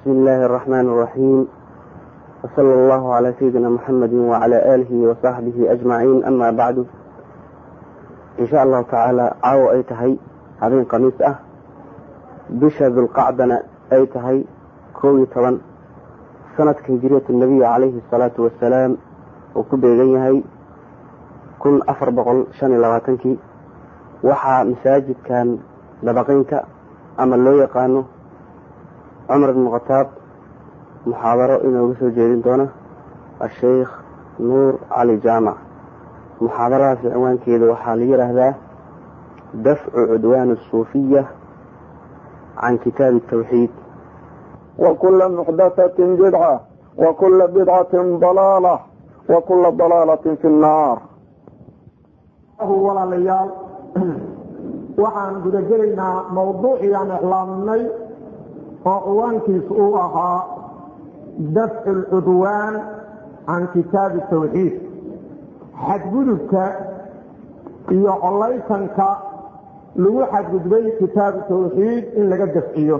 بسم الله الرحمن الرحيم وصلى الله على سيدنا محمد وعلى آله وصحبه أجمعين أما بعد إن شاء الله تعالى عاو أي تهي هذين قميص أه بشا ذو القعدنا أي تهي كوي طبعا سنة هجرية النبي عليه الصلاة والسلام وكبيغي هي كن أفر بقل شان لغاتنكي وحا مساجد كان لبقينك أما لو يقانو cumar ibn khataab muxaadaro inooga soo jeedin doona asheikh nuur cali jaamac muxaadaradaasi cinwaankeeda waxaa la yidhaahdaa dafcu cudwaan asuufiya can kitaabi tawxiid وكل محدثة بدعة وكل بدعة ضلالة وكل ضلالة في النار walaalayaal waxaan gudagelaynaa mawduucii aan iclaaminay oo ciwaankiisu uu ahaa dafcu lcudwaan can kitaabi tawxiid xadgudubka iyo collaysanka lagu xadgudbay kitaabu tawxiid in laga dafciyo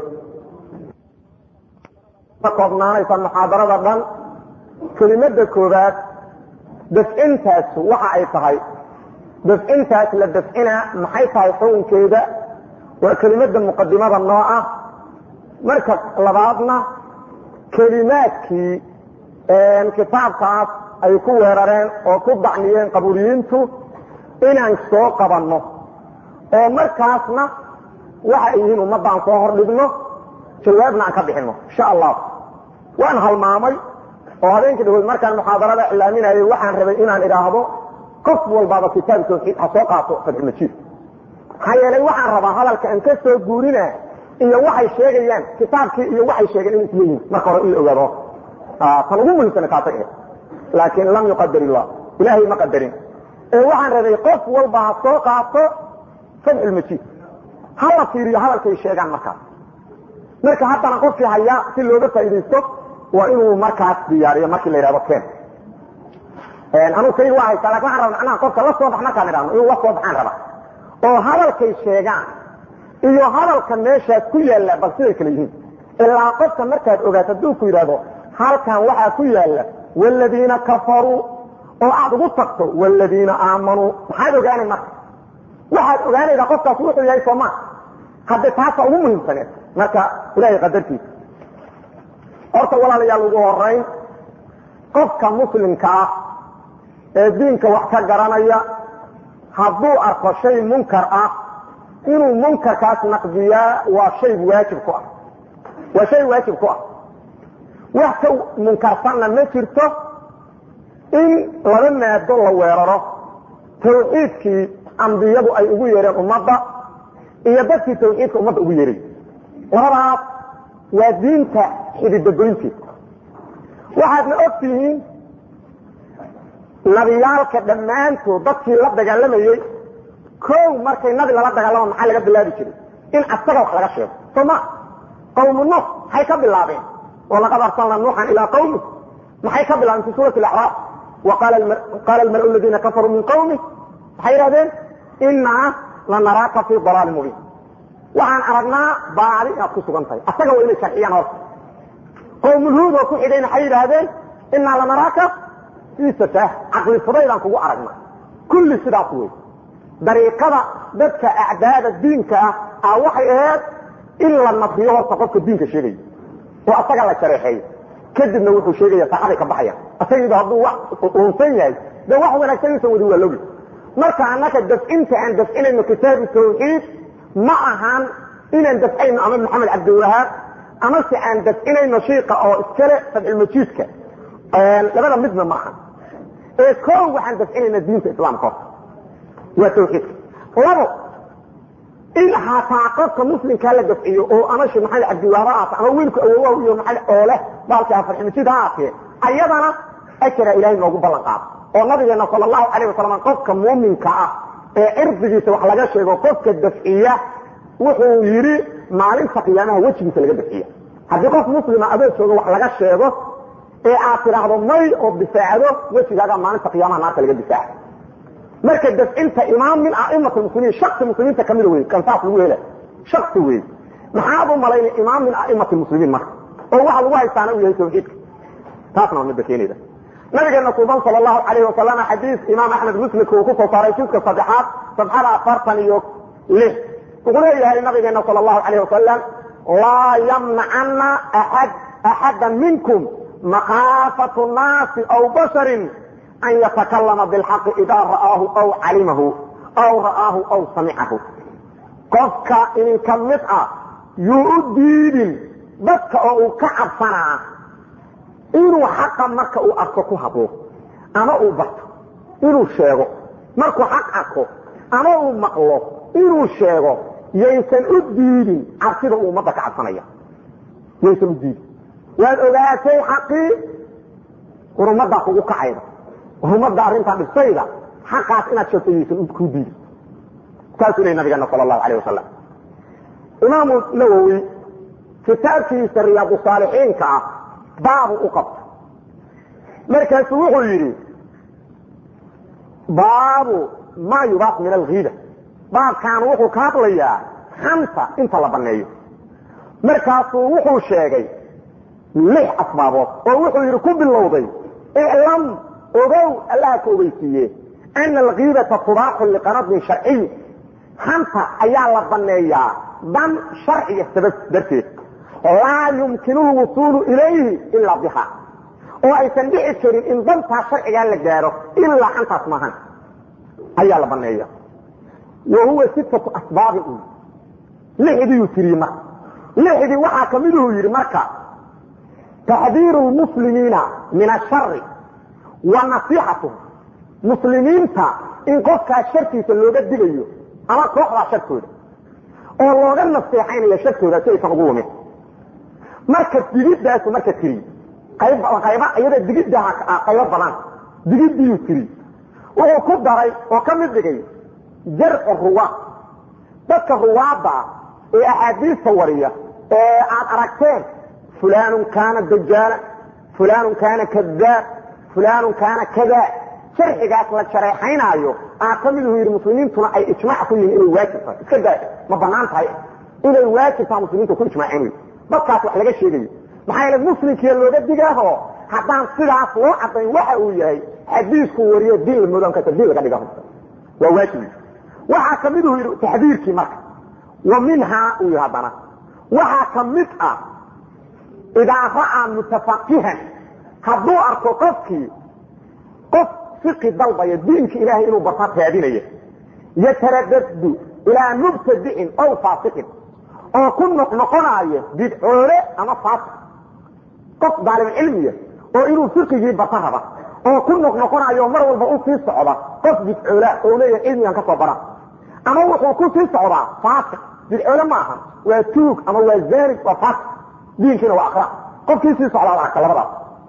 ka koobnaanaysa muxaadarada dhan kelimada koobaad dafcintaas waxa ay tahay dafcintaas la dafcina maxay tahay xukunkeeda waa kelimada muqadimada noo ah marka labaadna kelimaadkii kitaabkaas ay ku weerareen oo ku dacniyeen qabuuriyiintu inaan soo qabanno oo markaasna waxa ay yihiin ummaddaan soo hordhigno jawaabna aan ka bixinno insha allah waan halmaamay oo habeenkii dhawood markaan muxaadarada iclaaminayay waxaan rabay inaan idhaahdo qof walbaaba kitaab tawxiid ha soo qaato fadxumajiid maxaa yeelay waxaan rabaa hadalka aan ka soo guurina iyo waxay sheegayaan kitaabkii iyo waxay sheegeen inay isleeyihin marka hore in la ogaado tan ugu muhiimsana kaasa ahayd laakiin lam yuqadar illah ilaahay ma qadarin ee waxaan rabay qof walba ha soo qaato fadxulmajiid ha la fiiriyo hadalkay sheegaan markaas marka haddana qofkii hayaa si looga faaidaysto waa inuu markaas diyaariyo markii la yidhahdo ken anuu kayga waa haysaa lakin waxan raba macnaha qofka la soo bax markaan idhahno inuu la soo baxaan raba oo hadalkay sheegaan iyo hadalka meeshaas ku yaalla bal siday kale yihiin ilaa qofka markaad ogaato hadduu ku yidhahdo halkan waxaa ku yaalla wladiina kafaruu oo aad ugu tagto wladiina aamanuu maxaad ogaanay marka waxaad ogaanaydaa qofkaas wuxuu yahay sooma hadde taasa ugu muhiimsaneed marka ilahay qadartiisa horta walaalayaal ugu horayn qofka muslimka ah ee diinka wax ka garanaya hadduu arko shay munkar ah inuu munkarkaas naqdiyaa waa shay waajib ku ah waa shay waajib ku ah wax ka munkarsanna ma jirto in laba maado la weeraro tawxiidkii ambiyadu ay ugu yeereen ummadda iyo dadkii tawxiidka ummadda ugu yeeray labadaas waa diinta xididagoynteed waxaadna og tihiin nabiyaalka dhammaantood dadkii la dagaalamayey kow markay nabi lala dagaalamo maxaa laga bilaabi jiray in asaga wax laga sheego sooma qawmu nuux maxay ka bilaabeen walaqad arsalna nuuxan ilaa qawmi maxay ka bilaabeen fi suurati acraaf qaala almalau ladiina kafaruu min qawmi maxay yidhahdeen inaa lanaraaka fii dalaali mubiin waxaan aragnaa baadi inaad ku sugan tahay asaga waa inay sharxiyaan horta qawmulhuud oo ku xigay maxay yidhaahdeen inaa lanaraaka fii safaah caqli fudaydaan kugu aragna kulli sidaas wey dariiqada dadka acdaada diinka ah a waxay ahayd in la nadiyo horta qofka diinka sheegaya oo asaga la shareexeeyo kadibna wuxuu sheegaya saaxaday ka baxaya asagiiba hadduu wax uunsan yahay de wax wanaagsan insan wadi waa logi marka annaka dafcinta aan dafcinayno kitaabu tawxiid ma ahan inaan dafcayno ama maxamed cabdiwahaab ama se aan dafcinayno shiika oo iskale fadxulmajiidka labada midna ma ahan ee koo waxaan dafcinayna diinta islaamka horta waa tawxiidka labo in hataa qofka muslimkaa la dafciyo oo ama she maxamed cabdiwahaab ha aata ama wiilku awowaha iyo maa oo leh baalka fadxulmajiid ha aatee ayadana ajara ilahay noogu ballan qaado oo nabigeena sal allahu alayh wasalam qofka muuminka ah ee cirdigiisa wax laga sheego qofka dafciya wuxuu yidhi maalinta qiyaamaha wejigiisa laga dafciya haddii qof muslima adoo jooga wax laga sheego ee aad tidhaahdo may oo difaacdo wejigaaga maalinta qiyaamaha naarta laga difaaca marka dafcinta imaam min aimati muslimiin shaki muslimiinta kamida wey kan saas lagu hela shaki wey maxaad u malaynay imaam min aimati muslimiin marka oo waxa lagu haystaana uu yahay tawxiidka taasna waa midda keenayda nabigeena suuban sal allahu alayhi wasalam xadiis imaam axmed muslimka uu kusoo saaray jidka saddexaad sabxada afartan iyo lix wuxuu leeyahay nabigeena sal allahu alayh wasalam laa yamnacana axad axada minkum makaafatu naasi aw basharin an yatakalama bilxaqi idaa ra'aahu aw calimahu aw ra'aahu aw samicahu qofka idinka mid ah yuu u diidin dadka oo uu ka cabsanaa inuu xaqa marka uu arko ku hadlo ama uu barto inuu sheego markuu xaq arko ama uu maqlo inuu sheego yaysan u diidin cabsida uu ummadda ka cabsanaya yaysan u diidin waad ogaatay xaqii war ummaddaa kugu kacayda war ummadda arrintaa dhibsayda xaqaas inaad sheegto yaysan kuu diidin saasuu lehy nabigeena sal allahu alayh wasalam imaamu nawowi kitaabkiisa riyaadu saalixiinka ah baabu u qabta markaasuu wuxuu yidhi baabu maa yubaas min alkiida baabkan wuxuu ka hadlayaa xanta inta la baneeyo markaasuu wuxuu sheegay lix asbaabood oo wuxuu yidhi ku bilowday iclam ogow allaha ka ogeysiiye ana alkiidata tubaaxu liqanadin sharciy xanta ayaa la baneeyaa dan sharciga sabab darteed laa yumkinu lwusuulu ilayhi ilaa biha oo aysan dhici karin in dantaa sharcigaa la gaaro ilaa xantaas maahan ayaa la baneeya wa huwa sittatu asbaabin lixdiiyuu tiriyey marka lixdii waxaa kamiduu yidhi marka taxdiiru lmuslimiina min ashari wa nasiixatuhum muslimiinta in qofkaas sharkiisa looga digayo ama kooxdaa sharkooda oo looga naseexaynayo sharkooda si aysan ugu lumin marka digidaasu marka tiri qayba iyada digiddaha qaybo badan digiddiiyuu tiri wuxuu ku daray oo ka mid dhigay jarcu ruwaad dadka ruwaadda ah ee axaadiista wariya ee aad aragteen fulaanun kaana dajaala fulaanun kaana kadaab fulaanun kaana kada sharcigaas la shareexaynaayo aa ka miduu yidhi muslimiintuna ay ijmaac ku yihiin inay waajib tahay iska daa ma banaan tahay inay waajib taha muslimiintu ku ijmaaceen wey dadkaas wax laga sheegayo maxaa yeele muslimkiia looga digaaho haddaan sidaas loo cadayn waxa uu yahay xadiisku wariyo diin la moodan karta diin laga dhiga waa waajib waxaa ka miduu yidhi taxdiirkii marka wa minhaa uu yidhi haddana waxaa ka mid ah idaa ra'aa mutafaqihan hadduu arko qofkii qof fiqi dalbaya diinka ilaahay inuu barta raadinaya yataradadu ilaa mubtadicin ow faasiqin oo ku noqnoqonaayo bidcoole ama faasiq qof daalibcilmiya oo inuu fiqigii barta raba oo ku noqnoqonaayo mar walba u sii socda qof bidcoola oo leeyahay cilmigan ka soo bara ama wuxuu ku sii socdaa faasiq bidcoole ma aha waa tuug ama waa zaani waa faasiq diinkiina waa akra qofkii sii socdaa arka labadaas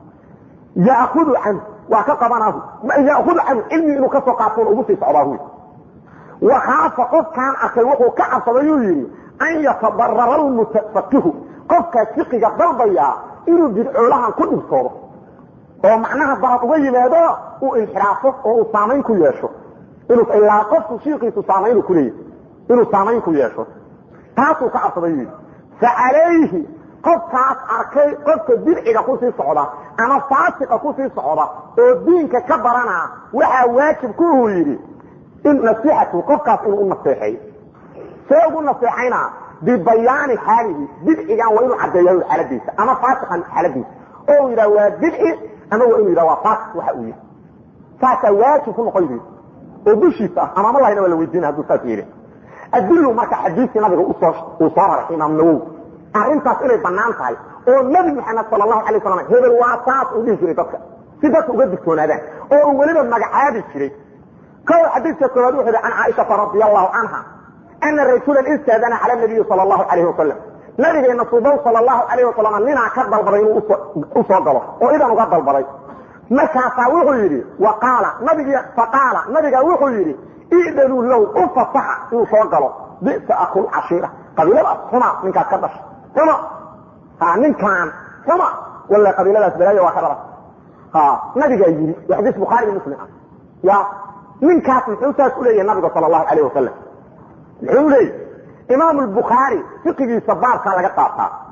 yaakudu canhu waa ka qabanaahu yaakudu canhu cilmi inuu ka soo qaatoon ugu sii socdaa huy wakaafa qofkaan arkay wuxuu ka cabsadayuu yidhi an yatadarara almutafaqihu qofkaas fiqiga dalbayaa inuu bidcoolahan ku dhibsoodo oo macnaha dalad uga yimaado uu inxiraafo oo uu saamayn ku yeesho inuu ilaa qofku shiikiisu saamayn ku leeyahy inuu saamayn ku yeesho taasuu ka cabsadayuu yidhi facalayhi qofkaas arkay qofka bidciga kusii socda ama faasiqa kusii socda oo diinka ka barana waxaa waajib ku uu yidhi in nasiixatu qofkaas inuu u naseexeeyo see ugu naseexayna bibayaani xaalihi bidcigan waa inuu caddeeya xaaladiisa ama faasiqan xaaladiisa oo uu yidhaha waa bidci ama waa inuu yidhaha waa faasiq waxa uu yahay saasaa waajib ku noqon yidhi oo dushiisa ah ama malahina waa la weydiina hadduu saas yeelin adilu marka xadiiskii nabiga usoo uu soo raray imaam nawowi arrintaas inay banaan tahay oo nabi maxamed sal lahu alay slam hebel waa saas uu dhihi jiray dadka si dadka uga digtoonaadaan oo uu weliba magacaabi jiray kow xadiiska koowaad wuxuu yhi can caaishata radi allahu canha ana rasulan istaadana cala nabiyi sal allahu alayhi wasalam nabigeena subow sal allahu alayh wasalam ninaa ka dalbaday inuu usoo galo oo idan uga dalbaday markaasaa wuxuu yidhi waqaala nabig faqaala nabiga wuxuu yidhi idanuu low u fasaxa inuu soo galo bisa akul cashiira qabiiladaas xuma ninkaas ka dhashay xuma ha ninkaan xuma walla qabiiladaas balaayo waa ka dhala ha nabigaa yidhi waa xadiis bukhaari iyo muslim ah ya ninkaas muxuu saas u leeyahay nabiga sal allahu alayh wasalam muxuu leeyahy imaam lbukhaari fiqigiisa baabkaa laga qaataa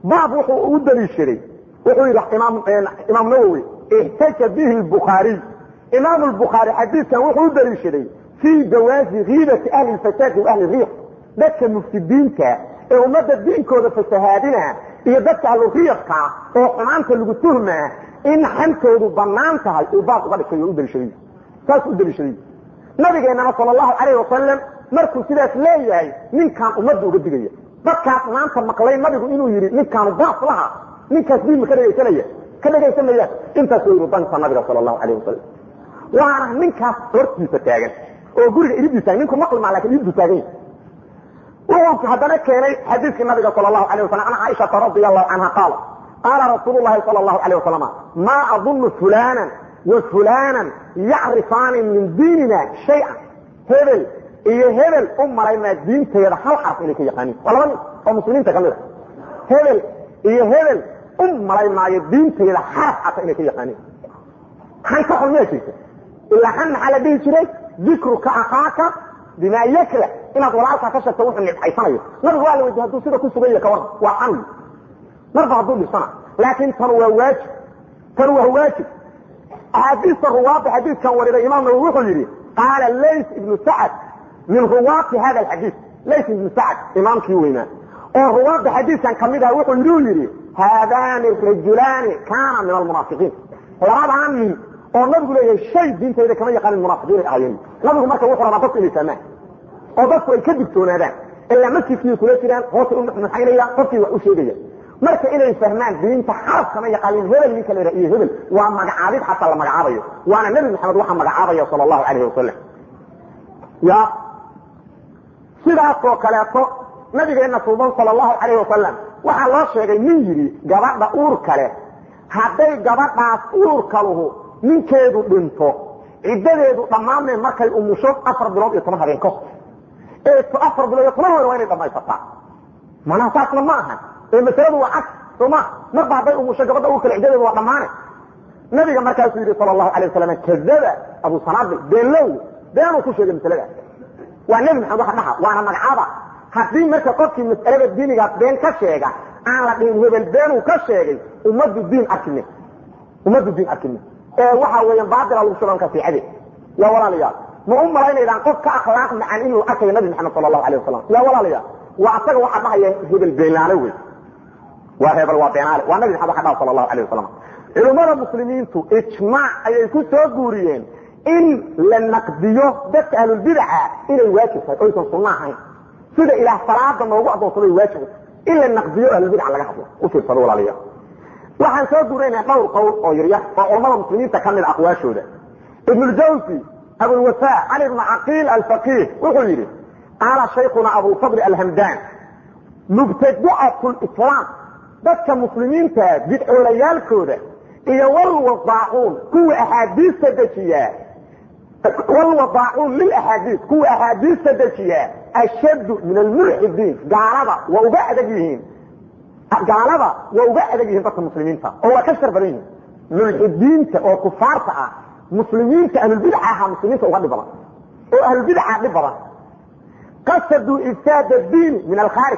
baab wuxuu u daliishaday wuxuu yidhi imaam nawowi ixtaja bihi bukhaariy imaam lbukhaari xadiidkan wuxuu u daliishaday fii jawaazi kiibati ahli lfasaadi wa ahli riiq dadka mufsidiinta ee ummadda diinkooda fasahaadina iyo dadka ahluriiqka oo xumaanta lagu tuhmaa in xantoodu banaan tahay uu baab uga dhigtay oo u daliishaday saas u daliishaday nabigeennana sal allahu calayh wasalam markuu sidaas leeyahay ninkaan ummadda uga digaya dadkaas maanta maqlay nabigu inuu yidhi ninkaanu baas laha ninkaas diin ma ka dhegaysanaya ka dhegaysanayaan intaas u yidhi danka nabiga sal allahu calayh wasalam waana ninkaas hortiisa taagan oo guriga iridii taagan ninku maqli maa lakin iriddu taagan yahay wuxuu haddana keenay xadiiskii nabiga sal allahu alayh wasalam an caaishata radi allahu canha qaala qaala rasuulu llahi sal allahu alayh wasalam maa adunnu fulanan wa fulanan yacrifaani min diinina shay-an hebel iyo hebel u malaymaa diinteeda hal xarf inay ka yaqaaniin waa laba nin oo muslimiinta ka mid a hebel iyo hebel u malay maayo diinteeda xarf xata inay ka yaqaaniin han ka xun miya jirta ilaa han maxaa la dhihi jiray dikruka akaaka bimaa yakra inaad walaalkaa ka sheegto wuxuu nibcaysanayo nabigu waa la weydiye hadduu sida ku sugan yahay ka waran waa can marba hadduu dhisana laakiin tan waa waajib tan waa waajib axaadiista ruwaada xadiidkan wariday imaam nawowi wuxuu yidhi qaala lays ibnu sacad min ruwaati hada alxadiid lays ibnu sacad imaamkii weynaa oo ruwaada xadiidkan kamid aha wuxuu yidhi u yidhi haadaani rajulaani kaana min almunaafiqiin labadaa nin oo nabigu leeyahay shay diintayda kama yaqaanin munaafiqiinay ahaayeen nabigu marka wuxuu rabaa dadku inay fahmaan oo dadku ay ka digtoonaadaan ilaa masjidkii kula jiraan hoosay u nuxnuxaynaya qofkii wax u sheegaya marka inay fahmaan diinta xaraf kama yaqaanin hebel ninka la iyo hebel waa magacaabid xataa la magacaabayo waana nebi maxamed waxaa magacaabaya sal allahu calayhi wasalam ya sidaasoo kaleeto nabigeenna suuban sal allahu calayhi wasalam waxaa loo sheegay nin yidhi gabadha uur kale hadday gabadhaas uurka luhu ninkeedu dhinto ciddadeedu dhammaanee markay umusho afar bilood iyo toban habeen kahor ee afar bilood iyo toban habeen waa inay dhamaysataa manaa saasna ma aha ee masaladu waa cag sooma marba hadday umusho gabadha uur kale ciddadeedu waa dhammaane nabiga markaasuu yidhi sal allahu alay wasalam kadaba abu sanaabil beenlow beenuu ku sheegay masaladaas waa nebi maxamed waxa dhaha waana magacaaba haddii marka qofkii mas'alada diinigaas been ka sheega aan la dhihin hebel beenuu ka sheegay ummaddu diin arkime ummaddu diin arkime ee waxa weeyaan baatila lagu shubanka fiicade yaa walaalayaal ma u malaynaydaan qof ka akhlaaq macan inuu arkayo nabi maxamed sala allahu alayh wasalam yaa walaalayaal waa asaga waxaa dhahaya hebel beenlaale wey waa hebel waa beenaale waa nabi maxamed waxa dhaha sala allahu alayh wasalam culummada muslimiintu ijmaac ayay ku soo guuriyeen in la naqdiyo dadka ahlulbidaca inay waajib tahay oysan sunno ahayn sida ilaah salaada noogu adoonsaday waajib in la naqdiyo ahlulbidaca laga hadlo u fiirsado walaalayaal waxaan soo guuraynaa dhowr qowl oo yaryar oo culammada muslimiinta ka mid aqwaashooda ibnuljawsi abulwafa cali bnu caqiil alfaqiih wuxuu yidhi qaala shaykhuna abulfadli alhamdan mubtadicatu lislaam dadka muslimiinta bidcoolayaalkooda iyo walwadaacuun kuwa axaadiista dejiyaa walwadaacuun lilaxaadiis kuwa axaadiista dejiyaa ashaddu min almulxidiin gaalada waa uga adag yihiin gaalada waa uga adag yihiin dadka muslimiinta oo waa ka shar badan yihiin mulxidiinta oo kufaarta ah muslimiinta ahlulbidca ahaa muslimiinta uga dhib badan oo ahlulbidca dhib badan qasaduu ifsaada diini min alkhaarij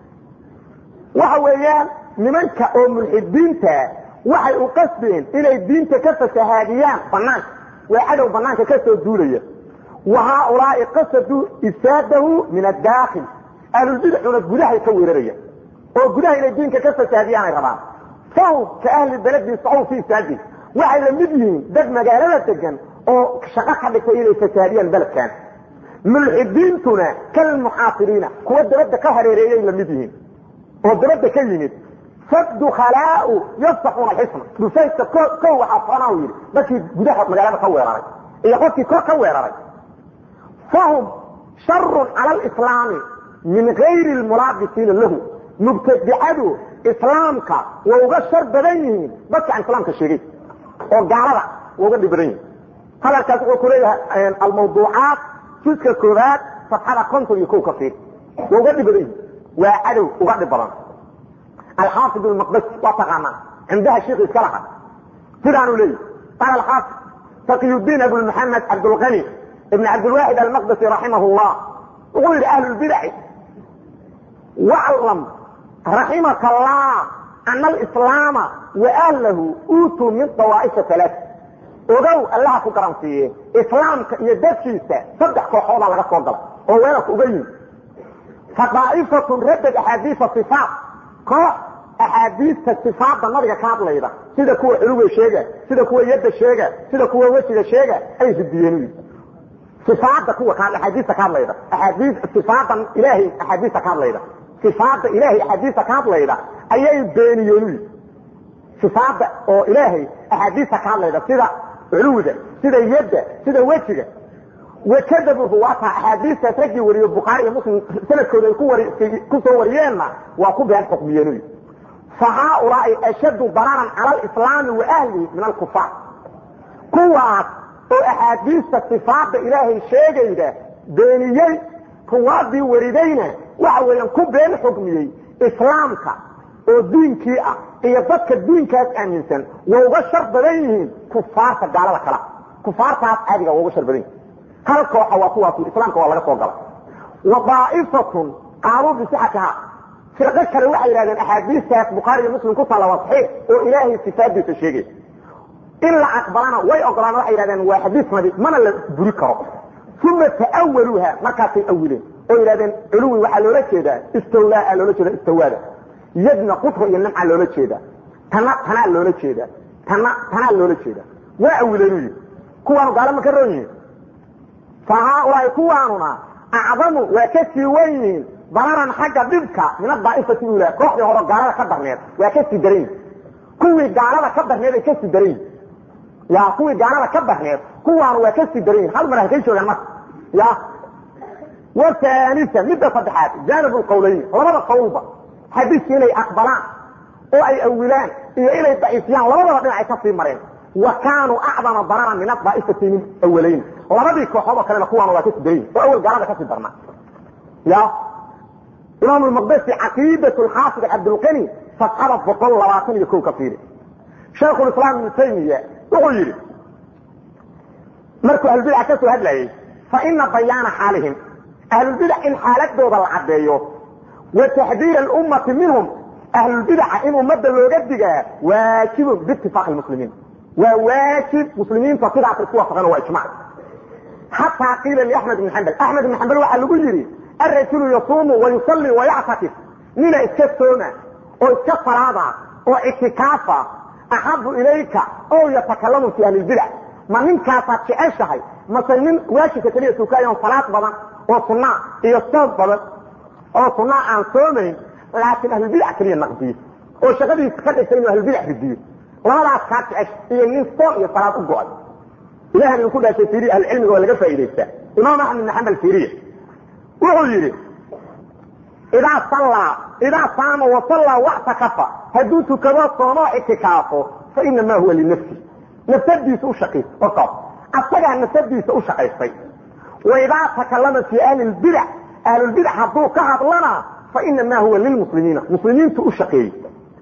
waxa weeyaan nimanka oo mulxidiinta waxay u qasbeen inay diinta ka fasahaadiyaan banaanka waa cadow banaanka ka soo duulaya wa haaulaai qasaduu ifsaadahu min adaakhil ahlulbidcuna gudahay ka weeraraya oo gudaha inay diinka ka fasaadiyaanay rabaan fahum ka ahli beledi sacuw fi ifsaadi waxay la mid yihiin dad magaalada degan oo shaqo ka dhigtay inay fasaadiyaan beledkan mulxidiintuna kalmuxaasiriina kuwa dabadda ka hareereeyay la mid yihiin oo dabadda ka yimid faddukhalaau yaftaxuuna alxisna dhufaysta kow waxaa soconaa yidhi dadkii gudaha magaalada ka weeraray iyo qofkii kor ka weeraray fahum sharun cala alislaami min gayri lmulaabisiina lahu mubtadicadu islaamka waa uga shar badan yihiin dadka aan islaamka sheegay oo gaalada waa uga dhib badan yihiin hadalkaas wuxuu ku leeyahay almawduucaat juska koobaad safxada konton iyo kow ka fiir waa uga dhib badan yihiin waa cadow uga dhib badan alxaafid almaqdasi waa taqaanaa cindaha sheikh iska laha sidaanuu leeyahy qaala alxaafid taqiyudiin abu maxamed cabdulqani ibn cabdilwaxid almaqdasi raximah llah wuxuu yidhi ahlu lbidaci waclam raximaka allah ana alislaama wa ahlahu uutuu min dawaa'ifa alaat ogow allaha ku garansiiye islaamka iyo dadkiisa saddex kooxoodaa laga soo gala oo weerarka uga yimi fa daa'ifatun raddad axaadiisa sifaat koox axaadiista sifaadda nabiga ka hadlayda sida kuwa culuga sheega sida kuwa yadda sheega sida kuwa wejiga sheega ay ridiyeen ifaada kuwa axaadiista ka hadlayda axaadii sifaadan ilaahay axaadiista ka hadlayda sifaada ilaahay axaadiista ka hadlayda ayay beeniyeen sifaada oo ilaahay axaadiista ka hadlayda sida culuwda sida yadda sida wejiga wakadabu ruwaata axaadiistaas raggii wariyo bukhaari iyo muslim sanadkooda ay ku soo wariyeenna waa ku been xukmiyeen fa haaulaai ashaddu dararan cala alislaami wa ahlihi min alkufaar kuwaas oo axaadiista sifaada ilaahay sheegayda beeniyey ruwaadii waridayna waxa weeyaan ku been xukmiyey islaamka oo diinkii ah iyo dadka diinkaas aaminsan waa uga shar badan yihiin kufaarta gaalada kala kufaartaas caadiga waa uga shar badan yihin hal kooxa waa kuwaas islaamka waa laga soo gala wa daa'ifatun qaaluu bisixatiha firqo kale waxay yidhahdeen axaadiistaas bukhaari iyo muslim ku taalla waa saxiix oo ilaahay sifaadiisa sheegay in la aqbalana way ogolaan waxay yidhahdeen waa xadiis nabi mana la buri karo uma ta'awaluuha markaasay awileen oo yidhahdeen culuwi waxaa loola jeedaa istawlaa loola jeeda istawaada yadna qudra iyo nimca loola jeeda tana tanaa loola jeeda tana tanaa loola jeeda waa awileen u yidhi kuwaanu gaalo ma ka roon yihiin fa haaulaai kuwaanuna acdamu waa ka sii wen yihiin dararan xagga dhibka min adaa'ifati ula kooxdii hore gaalada ka darneed waa ka sii daran yihin kuwii gaalada ka darneed ay ka sii daran yihin ya kuwii gaalada ka darneed kuwaanu waa ka sii daran yihin hal mar halkay joogaan marka ya waanisa midda saddexaad janib lqawlayn labada qawlba xadiiska inay aqbalaan oo ay awilaan iyo inay daciifiyaan labadaba dhinac ay ka sii mareen wa kaanuu acdama dararan min adaa'ifati min awalayn labadii kooxood oo kalena kuwaanu waa kasii daran yihin oo awel gaalada kasii darnaa ya imaam lmaqdesi caqiidat lxaafid cabdilqani safxada boqol labaatan iyo ko ka fiiri shaykhulislaam ibnu taymiya wuxuu yidhi markuu ahlulbidac ka soo hadlayey fa ina bayaana xaalihim ahlulbidac in xaaladooda la caddeeyo wa taxdiir alummati minhum ahlulbidaca in ummadda looga digaa waajibun biitifaaqi lmuslimiin waa waajib muslimiinta sidaas isku waafaqeen waa ijmac xataa qiila liaxmed ibn xambal axmed ibn xambal waxaa lagu yidhi arajulu yasuumu wayusalli wayactakif nina iska sooma oo iska salaada oo ictikaafa axabu ilayka oo yatakalamu fi ahli lbidac ma ninkaasaad jeceshahay mase nin waajibka keliya tukaayon salaad badan oo sunaa iyo soom badan oo sunaa aan soomayn laakiin ahlulbidac keliya naqdiyo oo shaqadiisa ka dhigtay inuu ahlulbidac ridiyo labadaas kaa jecesha iyo nin soom iyo salaad u go-ay ilahan idinku dhaashay fiiriya ahlucilmiga waa laga faa'idaystaa imaam axmed ibn xambal fiiriya wuxuu yidhi idaa sallaa idaa saama wasallaa waxtakafa hadduu tukado soomoo ictikaafo fa inamaa huwa linafsi nafsadiisa u shaqaysa oqab asagaa nafsadiisa u shaqaystay wa idaa takalama fii ahli lbidac ahlulbidac hadduu ka hadlana fa inamaa huwa lilmuslimiina muslimiintu u shaqeeyey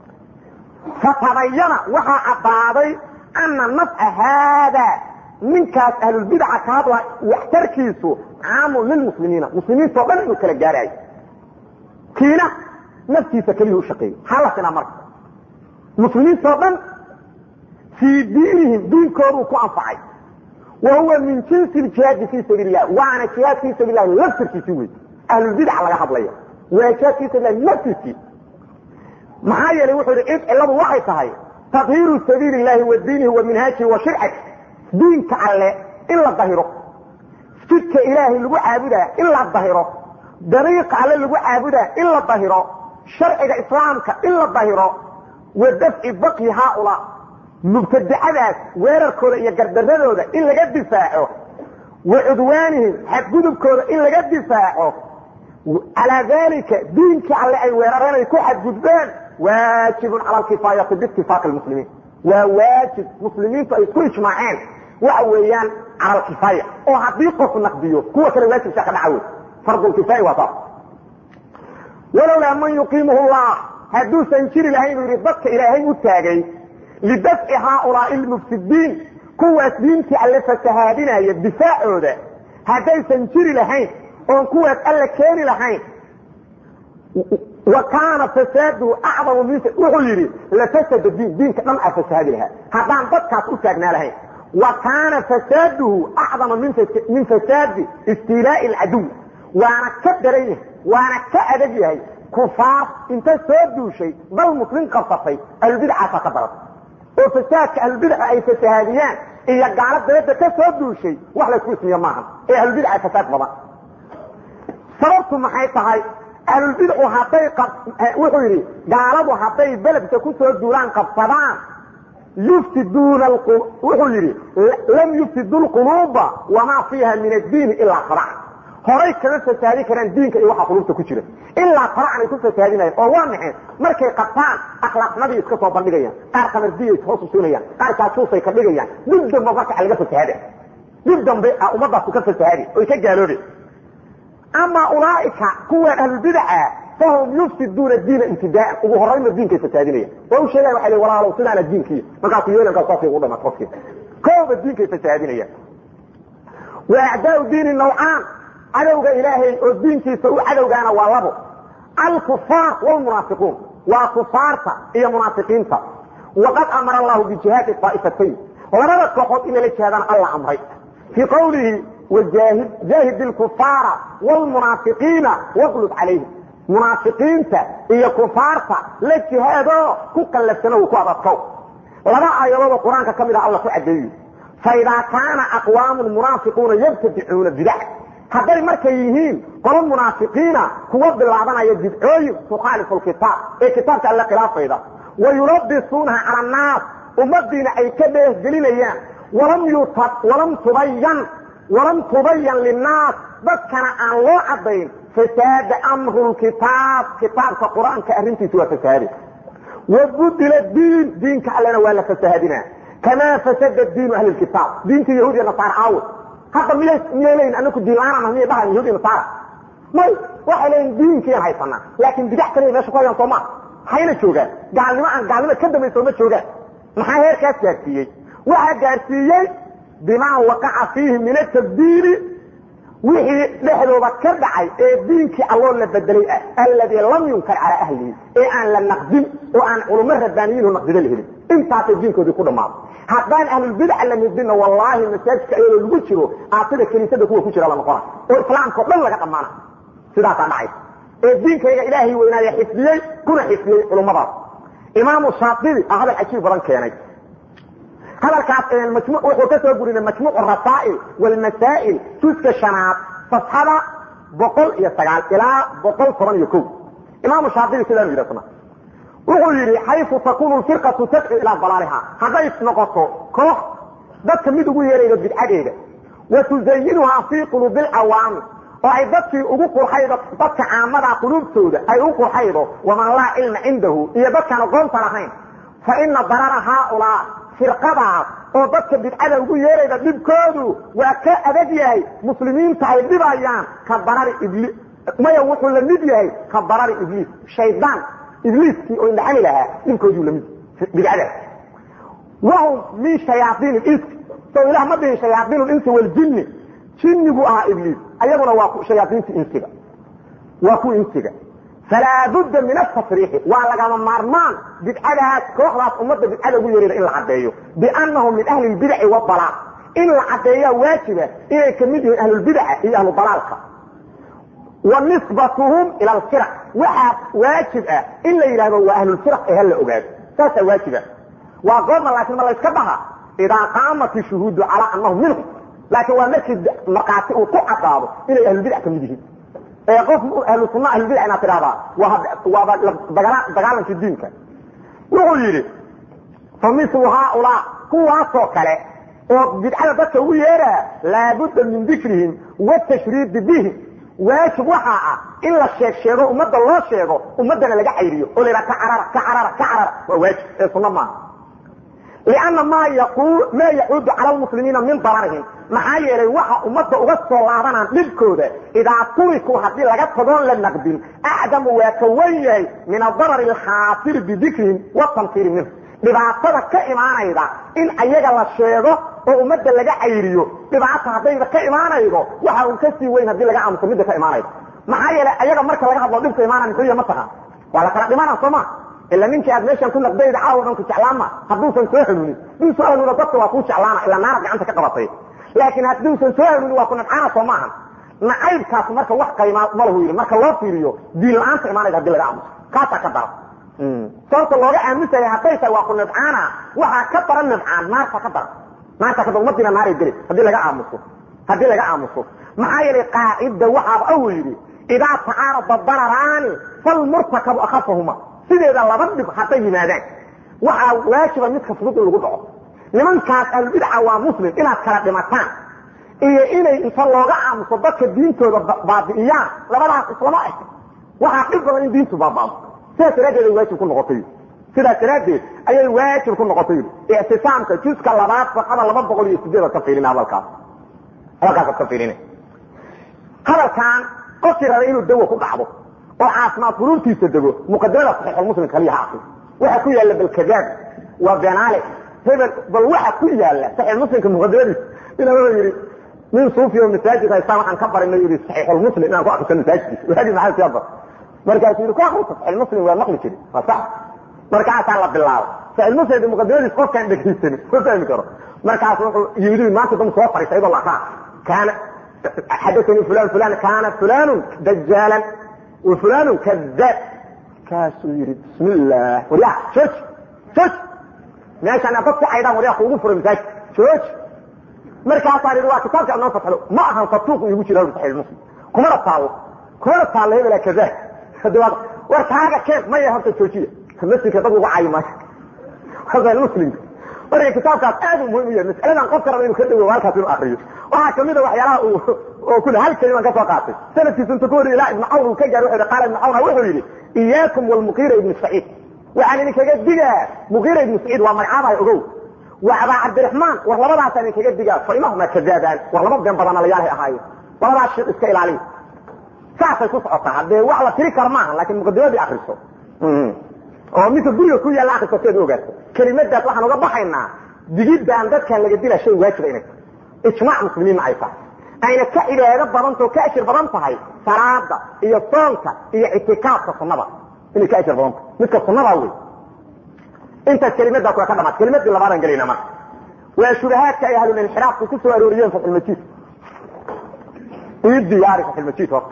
fatabayana waxaa caddaaday ana nafca haadaa ninkaas ahlulbidaca ka hadla waxtarkiisu caamun lilmuslimiina muslimiintao dhan inuu kala gaaraayo kiina naftiisa keliya u shaqeeyey halasina marka muslimiintao dhan fii diinihim diinkooduu ku anfacay wa huwa min jinsi ljihaadi fii sabiil lah waana jihaad fii sabil lahi laftirkiisii wey ahlulbidac laga hadlaya waa jihaad fii sabil lahi laftirkii maxaa yeelay wuxuu yidhi cid cilladu waxay tahay tadhiiru sabiili llahi wa diinihi wa minhaajihi wa shircati diinka alle in la dahiro jidka ilaahay lagu caabudaa in la dahiro dariiqa alle lagu caabudaa in la dahiro sharciga islaamka in la dahiro wa dafci baqyi haaulaa mubtadicadaas weerarkooda iyo gardaradooda in laga difaaco wa cudwaanihim xadgudubkooda in laga difaaco calaa dalika diinkii alle ay weerareen ay ku xadgudbeen waajibun cala alkifaayati biitifaaqi lmuslimiin waa waajib muslimiintu ay isku ijmaaceen waxa weeyaan cala alkifaaya oo haddii qof naqdiyo kuwa kale waajibkaa ka dhaca wey fardulkifaaya waa taas walowlaa man yuqiimuhu llah hadduusan jiri lahayn buu yidhi dadka ilaahay u taagay lidafci haaulaai lmufsidiin kuwaas diintii alle fasahaadinaya difaacooda haddaysan jiri lahayn oon kuwaas alle keeni lahayn wa kaana fasaaduhu acdamu min wuxuu yidhi lafasada diin diinka dhan aa fasaadi lahaa haddaan dadkaas u taagnaa lahayn wa kaana fasaaduhu acdama min fasaadi istiilaa'i alcaduw waana ka daran yahay waana ka adag yahay kufaar inta soo duushay dal muslim qabsatay ahlubidcaasa ka daran oo fasaadka ahlubidca ay fasahaadiyaan iyo gaalo dabadda ka soo duushay wax laysku ismiyo maahan ee ahlubidca fasaad badan sababtu maxay tahay ahlulbidcu hadday wuxuu yidhi gaaladu hadday beledka ku soo duulaan qabsadaan yufsiduuna wuxuu yidhi lam yufsidu lquluuba wamaa fiiha min addiini ilaa farac horay kama fasaadi karaan diinka iyo waxa qulubta ku jira ilaa faracan ay ku fasaadinayan oo waa maxay markay qabtaan akhlaaqnimadii iska soo bandhigayaan qaar kamardiyay hoos usuunayaan qaar kaajuusay ka dhigayaan dib dambe marka laga fasahaada dib dambe a ummadaasu ka fasahaadi oy ka gaaloobe ama ulaaika kuwaan ahlulbidaca fahum yufsiduuna diina ibtidaaan ugu horayna diinkay fasaadinayan waa u sheegayan waa walaalow sidaana diinkiiy markaasu yeelankaa saasay ugu dhamaat qofkii kooba diinkay fasaadinayaan wa acdaau diini nawcaan cadowga ilaahay oo diinkiisa u cadowgaana waa labo alkufaar wlmunaafiquun waa kufaarta iyo munaafiqiinta waqad amara allahu bijihaadi aa'ifatayn labada kooxood in lala jihaadana alla amray fii qawlihi jaahid lkufaara wlmunaafiqiina waqlub calayhim munaafiqiinta iyo kufaarta la jihaado ku qallafsano ku adadkow laba aayadoodoo qur-aanka ka mid ah alla ku cadeeyo faidaa kaana aqwaamu munaafiquuna yabtadicuuna bidac hadday markay yihiin qolo munaafiqiina kuwa bilaabanaya bidcooyin tukhaalifu lkitaab ee kitaabka alle khilaafayda wa yulabisuunaha cala annaas ummadiina ay ka dheehgelinayaan walam tubayan walam tubayan linnaas dadkana aan loo cadayn fasaada amru lkitaab kitaabka qur-aanka arrintiisa waa fasaade wabudila diin diinka allena waa la fasaadina kamaa fasada diinu ahli kitaab diinta yahuud iyo nasaar aawe hadda miyay miyay leeyihin anaku diinlaanana miyay dhahayan yahuud iyo nasaara may waxay leeyihin diinkiian haysanaa laakiin bidax kaliya meesha ku hayaan soo maa hayna joogaan gaalnimo aan gaalnimo ka dambayso ma joogaan maxaa heerkaas gaarsiiyey waxaa gaarsiiyey bimaa waqaca fiihi min atabdiili wixii dhexdooda ka dhacay ee diinkii alloo la bedelay ah alladii lam yunkar calaa ahlihi ee aan la naqdin oo aan culummo rabbaaniyiinhu naqdida la helin intaasay diinkoodii ku dhammaaday haddaan ahlulbidca la nidinna wallaahi masaajidka ayadoo lagu jiro aasida kiniisada kuwa ku jira la noqona oo islaamkao dhan laga dhammaana sidaasaa dhacay ee diinkayga ilaahay weynaaya xifdiyey kuna xifdiyey culummadaas imaamu shaatibi a hadal cajiib badan keenay hadalkaas wuxuu ka soo gurinay majmuuc rasaa'il walmasaa'il juska shanaad safxada boqol iyo sagaal ilaa boqol toban iyo ko imaamu shaatibi sidaanu yidhi asna wuxuu yidhi xayfu takunu firqatu tadcu ilaa dalaaliha hadday noqoto koox dadka mid ugu yeeraydo bidcadeeda wa tuzayinuhaa fii quluubi alcawaami oo ay dadkii ugu qurxaydo dadka caamada quluubtooda ay u qurxaydo waman laa cilma cindahu iyo dadkaan aqoonta lahayn fa ina darara haaulaa firqadaas oo dadka bidcada ugu yeerayda dhibkoodu waa ka adag yahay muslimiinta ay dhibayaan ka darari ibli maya wuxuu la mid yahay ka darari ibliis shaydaan ibliiskii oo indhaxani lahaa dhibkooduu lamid bidcadaas wahum min shayaaiin is so ilah ma dhihin shayaaiin linsi waljinni jinnigu ahaa ibliis ayaguna waa shayaaiinta insiga waa kuwa insiga falaa budda min atasriixi waa lagama maarmaan bidcadaas kooxdaas ummadda bidcada ugu yeerayda in la caddeeyo biannahum min ahli lbidaci wadalaal in la caddeeyaa waajiba inay ka mid yihiin ahlulbidaca iyo ahlu dalaalka wa nisbatuhum ila alfiraq waxaa waajib ah in la yidhahdo waa ahlulfiraq ee hala ogaado saasaa waajiba waa goorma laakiin ma layska dhaha idaa qaamat ishuhuudu calaa annahum minhum laakiin waa markii markhaati uu ku caddaado inay ahlulbidac ka mid yihiin ee qof ahlu sunna ahlulbidac inaad tidhahdaa waaba dagaalankii diinka wuxuu yidhi fa mislu haaulaa kuwaasoo kale oo bidcada dadka ugu yeeraa laabudda min dikrihim watashriidi bihim waajib waxaa ah in la sheeg sheego ummadda loo sheego ummaddana laga cayriyo oo la yidhaha ka carara ka carara ka carara waa waajib ee sunno maaha lianna maa maa yacuudu cala lmuslimiina min dararihim maxaa yeelay waxa ummadda uga soo laabanaan dhibkooda idaa turikuu haddii laga tagoon la naqdin acdamu waa ka wan yahay min adarari alkhaasiri bidikrihim watamsiiri minhu dhibaatada ka imaanayda in ayaga la sheego oo ummadda laga cayriyo dhibaata haddayba ka imaanaydo waxa un ka sii weyn haddii laga aamuso midda ka imaanayda maxaa yeelay ayaga marka laga hadlo dhibka imaanaya muxuu yahay mataqaan waa la kala dhimana soo ma ila ninkii aad meeshan ku naqdayda caawa dhan ku jeclaama hadduusan soo hanuunin hadduu soo hanuuno dadka waa kuu jeclaana ilaa naara gacanta ka qabatay laakiin hadduusan soo hanuunin waa ku nabcaana soo maahan nacaybkaas marka wax qaymaa ma lahu yidhi marka loo fiiriyo diin la-aanta imaanayda hadii laga aamuso kaasaa ka dara sababta looga aamusaya hadday tahay waa ku nibcaana waxaa ka daran nibcaan naarta ka daran naarta ka daran umadiina naaray geli haddii laga aamuso haddii laga aamuso maxaa yeelay qaacida waxaaba awu yidhi idaa tacaarada dararaani falmurtakabu akhafahuma sideeda laba dhib hadday yimaadaan waxaa waajiba midka fudud in lagu dhaco nimankaas ahlubidca waa muslim inaad kala dhimataan iyo inay inta looga aamuso dadka diintooda baabi'iyaan labadaas islama eg waxaa dhib badan in diintu baaba'do sidaas daraaddeed ay waajib ku noqotay sidaas daraaddeed ayay waajib ku noqotay ictisaamka juska labaad safxada laba boqol iyo sideed ka fiirina hadalkaas hadalkaasad ka fiirina hadalkan qofkii raba inuu dawo ku dhacdo oo caafimaad furuurtiisa dego muqadimada saxiixulmuslim kaliya ha akri waxa ku yaalla balkadaab waa benaale hebel bal waxa ku yaalla saxiixulmuslimka muqadimadiisa inaba yidhi nin suufi oo masaajid haystaan waxaan ka barinay yidhi saxiixulmuslim inaan ku akriso masaajidkiisa waagi maxaa siyaa bar markaasuu yidhi ku akrisa saxiixulmuslim waa maqli jiri waa sax markaasaa la bilaabay saxiixulmuslim muqadimadiisa qofkaan dhegaysanin ma fahmi karo markaas wuxuu yimid maanta dam soo fariisa iyadoo la akraa kaana xadathanii fulan fulan kaana fulanu dajaalan wa fulanu kadaab kaasuu yidhi bismi illah waryaa jooji jooji meeshaan dad ku caydaan waryaa kuugu furay masaajid jooji markaasaan yidhi waa kitaabka ad noo fatxdo ma ahan fatuuq iigu jira saxiix muslim kumana taallo kumana taallo hebela kadaab hadi waa war kaaga keen maya horta joojiya masjidka dad lagu caayi maayo saxiix muslimka marka kitaabkaas aad u muhim u yahay mas'aladan qofka raba inuu ka dhawo halkaas inuu akriyo waxaa kamid a waxyaalaha uu oo kule hal keliman ka soo qaatay sanadkiisa inta ku wariya ilaa ibnu cawn uu ka gaar wuxuu qaala ibnu cawn wuxuu yidhi iyaakum walmuqiira ibnu saciid waxaan idinkaga digaa muqiira ibnu saciid waa magacaabahay ogow wa abaa cabdiraxmaan war labadaasaan idinkaga digaa fa inahuma kadaabaan war laba been badana layaalahay ahaayeen labadaas shir iska ilaaliya saasay ku socotaa haddee wax la tiri karo maaha laakiin muqadimadii akriso oo midka guriga ku yaalla akriso si aad u ogaato kelimadaas waxaan uga baxaynaa digidaan dadkan laga dila shay waajiba inay tahay ijmaac muslimiinna ay tahay ayna ka cibaado badantao ka ashir badan tahay salaada iyo soonka iyo ictikaafka sunnada inay ka ashir badan tahay midka sunnadaa wey intaas kelimadaa kula ka dhamaat kelimadii labaadaan gelayna marka waa shubahaadka ay ahlulинxiraafku ku soo arooriyeen fatxulmajiid ii diyaari fatxulmajiid horta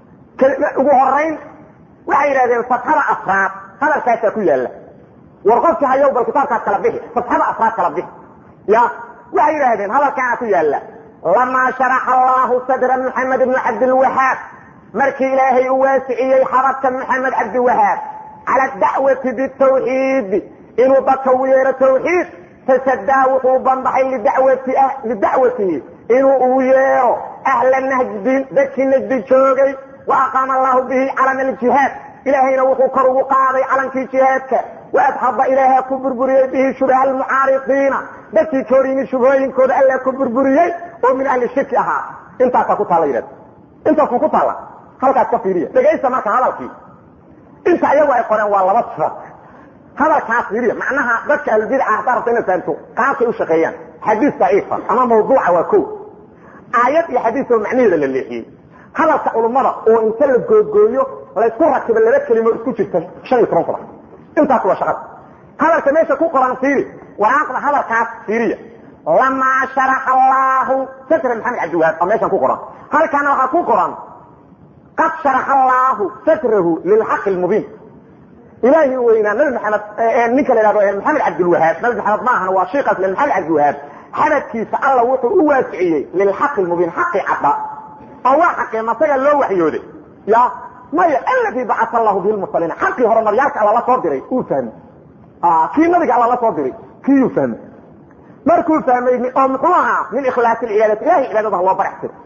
ugu horayn waxay yidhahdeen fatxada afraad hadalkaasaa ku yaalla war qofkii hayow bal kitaabkaas kala bixi fatxada afraad kala bixi ya waxay yidhaahdeen hadalkaana ku yaalla lamaa sharaxa allahu sadra maxamed ibni cabdilwahaab markii ilaahay u waasiciyey xabadka maxamed cabdiwahaab cala dacwati bitawxiidi inuu dadka u yeero tawxiid fasadaa wuxuu banbaxay lidacwatihi inuu ugu yeero ahla najdin dadkii najdi joogay wa aqaama allahu bihi calama aljihaad ilaahayna wuxuu kor ugu qaaday calankii jihaadka waadxaba ilaaha ku burburiyey bihi shubaha almucaaridiina dadkii ka hor yimid shubhooyinkooda alla ku burburiyey oo min ahli shirki ahaa intaasaa ku taalla yidhahda intaasuu ku taalla halkaas ka fiiriya dhegaysta marka hadalkii inta iyagu ay qoreen waa laba sifad hadalkaas fiiriya macnaha dadka ahlulbidca haddaa rabta inaad fahamto qaabkay u shaqeeyaan xadiis daciifa ama mawduuca waa ko aayad iyo xadiis oo macnaheeda la leexiyey hadalka culummada oo inta la googooyo laysku rakibo laba kelimo isku jirta shan iyo toban sadax intaas waa shaqada hadalka meesha ku qoran fiiri waraaqda hadalkaas fiiriya lamaa sharaxa allahu sadra maxamed cabdiwahaab oo meeshan ku qoran halkaana waxaa ku qoran qad sharaxa allahu sadrahu lilxaqi lmubiin ilaahi weynaa nabi maxamed ninka la yhahdo maxamed cabdilwahaab nabi maxamed maahana waa shiikaas le maxamed cabdiwahaab xabadkiisa alla wuxuu u waasiciyey lilxaqi lmubiin xaqi cadda oo waa xaqeen asaga loo waxyooday ya maya aladii bacaa allahu bihi lmursaliina xaqii hore nabyaalka alla la soo diray uu fahmay kii nabiga alla la soo diray kiiyuu fahmay markuu fahmay oo muxuu ahaa min ikhlaasi cibaadati ilahay cibaadada ha loo barax tiro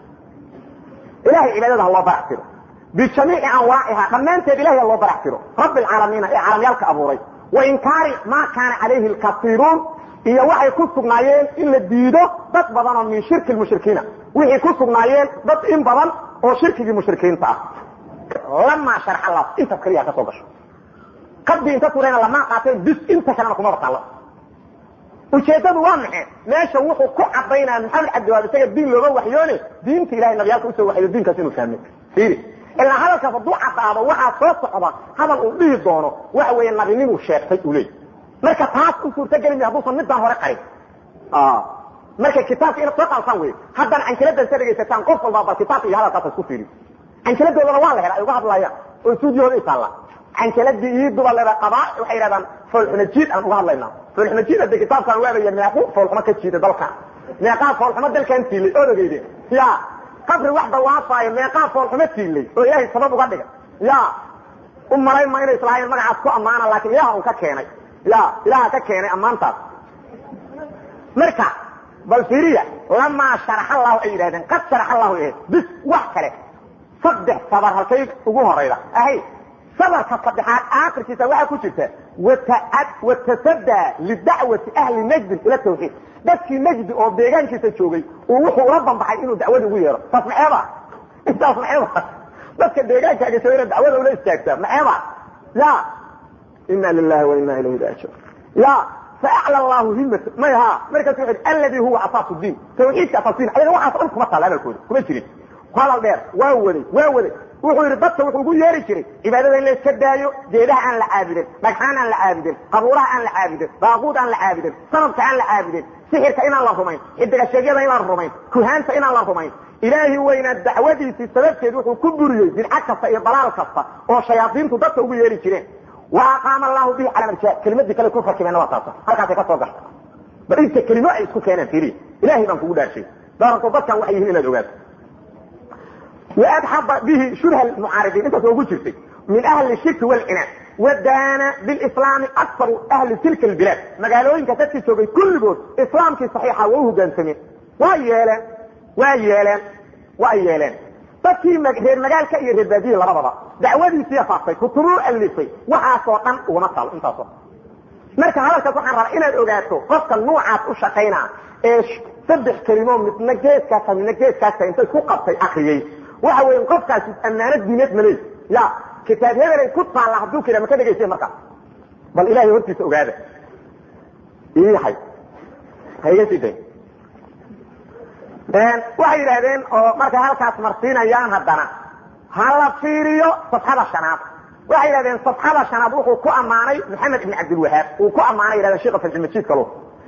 ilahay cibaadada ha loo barax tiro bijamiici anwaaciha dhammaanteed ilahay ha loo barax tiro rabbi alcaalamiina ee caalamyaalka abuuray wa inkaari maa kaana calayhi lkasiiruun iyo waxay ku sugnaayeen in la diido dad badan oo min shirki lmushrikiina wixii ku sugnaayeen dad in badan oo shirkigii mushrikiinta ah lamaa sharx allah intaas kaliya ka soo gasho qadbii inta turayna lamaa qaateen bis inta kalena kuma bataallo ujeeddadu waa maxe meesha wuxuu ku cadaynaya maxamed cabdiwaab isaga diin looga waxyoone diinta ilahay nabiyaalka usoo waxyo diinkaas inuu fahmay fiiri ilaa hadalkaas hadduu caddaado waxaa soo socda hadal uu dhihi doono waxa weeye nabinimuu sheegtay uu leey marka taas u suurtageli maya hadduusan midaan hore qarin marka kitaabka inaad soo qaadtaan wey haddana canjiladan sa dhegaysataan qof walbaa bal kitaabka iyo hadalkaasa isku fiiri canjiladoodana waa la hela ay uga hadlayaan oo stuudiyahooda isaalla canjiladii iiduba leda qabaa waxay yidhahdaan foolxuma jiid aan uga hadlaynaa foolxuma jiid hadde kitaabkaan waabaya meequ foolxuma ka jiida dalkan meeqaa foolxuma dalkan tiilay ood ogeyde ya qabri wax dawaafaayo meeqaa foolxuma tiilay oo ilaahay sabab uga dhiga ya u malayn ma inay islahaayeen magacaas ku ammaana laakiin ilaha un ka keenay ya ilaha ka keenay ammaantaas marka bal fiiriya lamaa sharax allahu ay yidhahdeen qad sharax allahu ahayd bis wax kale saddex sabar halkay ugu horayda ahay sabarka saddexaad aakhirkiisa waxaa ku jirta watasadaa lidacwati ahli najdin ila tawxiid dadkii najdi oo deegaankiisa joogay uu wuxuu ula banbaxay inuu dacwada ugu yeero taas maxeeba intaas maxeeba dadka deegaankaaga joogayna dacwada ula istaagtaa maxeeba ya ina lilahi wa ina ilayhi raajiun ya faacla allahu himat may ha markaasu wuxu alladii huwa asaasu diin tawxiidka asaas diin ayaga waxaas dhan kuma taalla hadalkooda kuma jirin hadal dheer waa waday waa waday wuxuu yidhi dadka wuxuu ugu yeeri jiray cibaadada in la iska daayo geedaha aan la caabudin dhagxaan aan la caabudin qabuuraha aan la caabudin daaquud aan la caabudin sanabka aan la caabudin sixirka inaan la rumayn xidigasheegyada inaan rumayn kuhaanta inaan la rumayn ilaahi weynaa dacwadiisii sababteed wuxuu ku buriyey bidca kasta iyo dalaal kasta oo shayaadiintu dadka ugu yeeri jireen wa aqaama allahu bihi cala marjaa kelimadii kale ku rakibeenna waa taasa halkaasay ka soo gashay bal inta kelimo ay isku keeneen fiiriya ilahay baan kugu dhaarshay daaranto dadkan waxay yihiin inaad ogaato وأdxب bه شuبه المعاaرضين intaas ogu jirtay min أهل الشirك والعناad وdاna بالإسلام أكثر أهل تilka البلاد magaalooyinka dadkii joogay kulligood iسلاamkii صaحيixa waa uhogaansameen waa yeeleen waa yeeleen waa yeeleen dadkii reer magaalka iyo reer baadiye labadaba dacwadiisiiya faaftay kutubuu alifay waxaasoo dhan ugama taalo intaaso marka hadalkaas waxaan rabaa inaad ogaato qofka nuucaas u shaqaynaa ee saddex kelimo midna geeskaasa midna geeskaasa inta isku qabtay akriyey waxa weya qofkaasi ammaanad diineed ma leey ya kitaab hebelay ku taalla hadduu kida maka dhegaysa markaa bal ilahay hortiisa ogaada iyahay ha iga sii day waxay yidhaahdeen oo markay halkaas marsiinayaan haddana ha la fiiriyo safxada shanaad waxay yidhahdeen safxada shanaad wuxuu ku ammaanay maxamed ibn cabdilwahaab uu ku ammaanay yidhahdeen sheekha fatxilmajiid kalo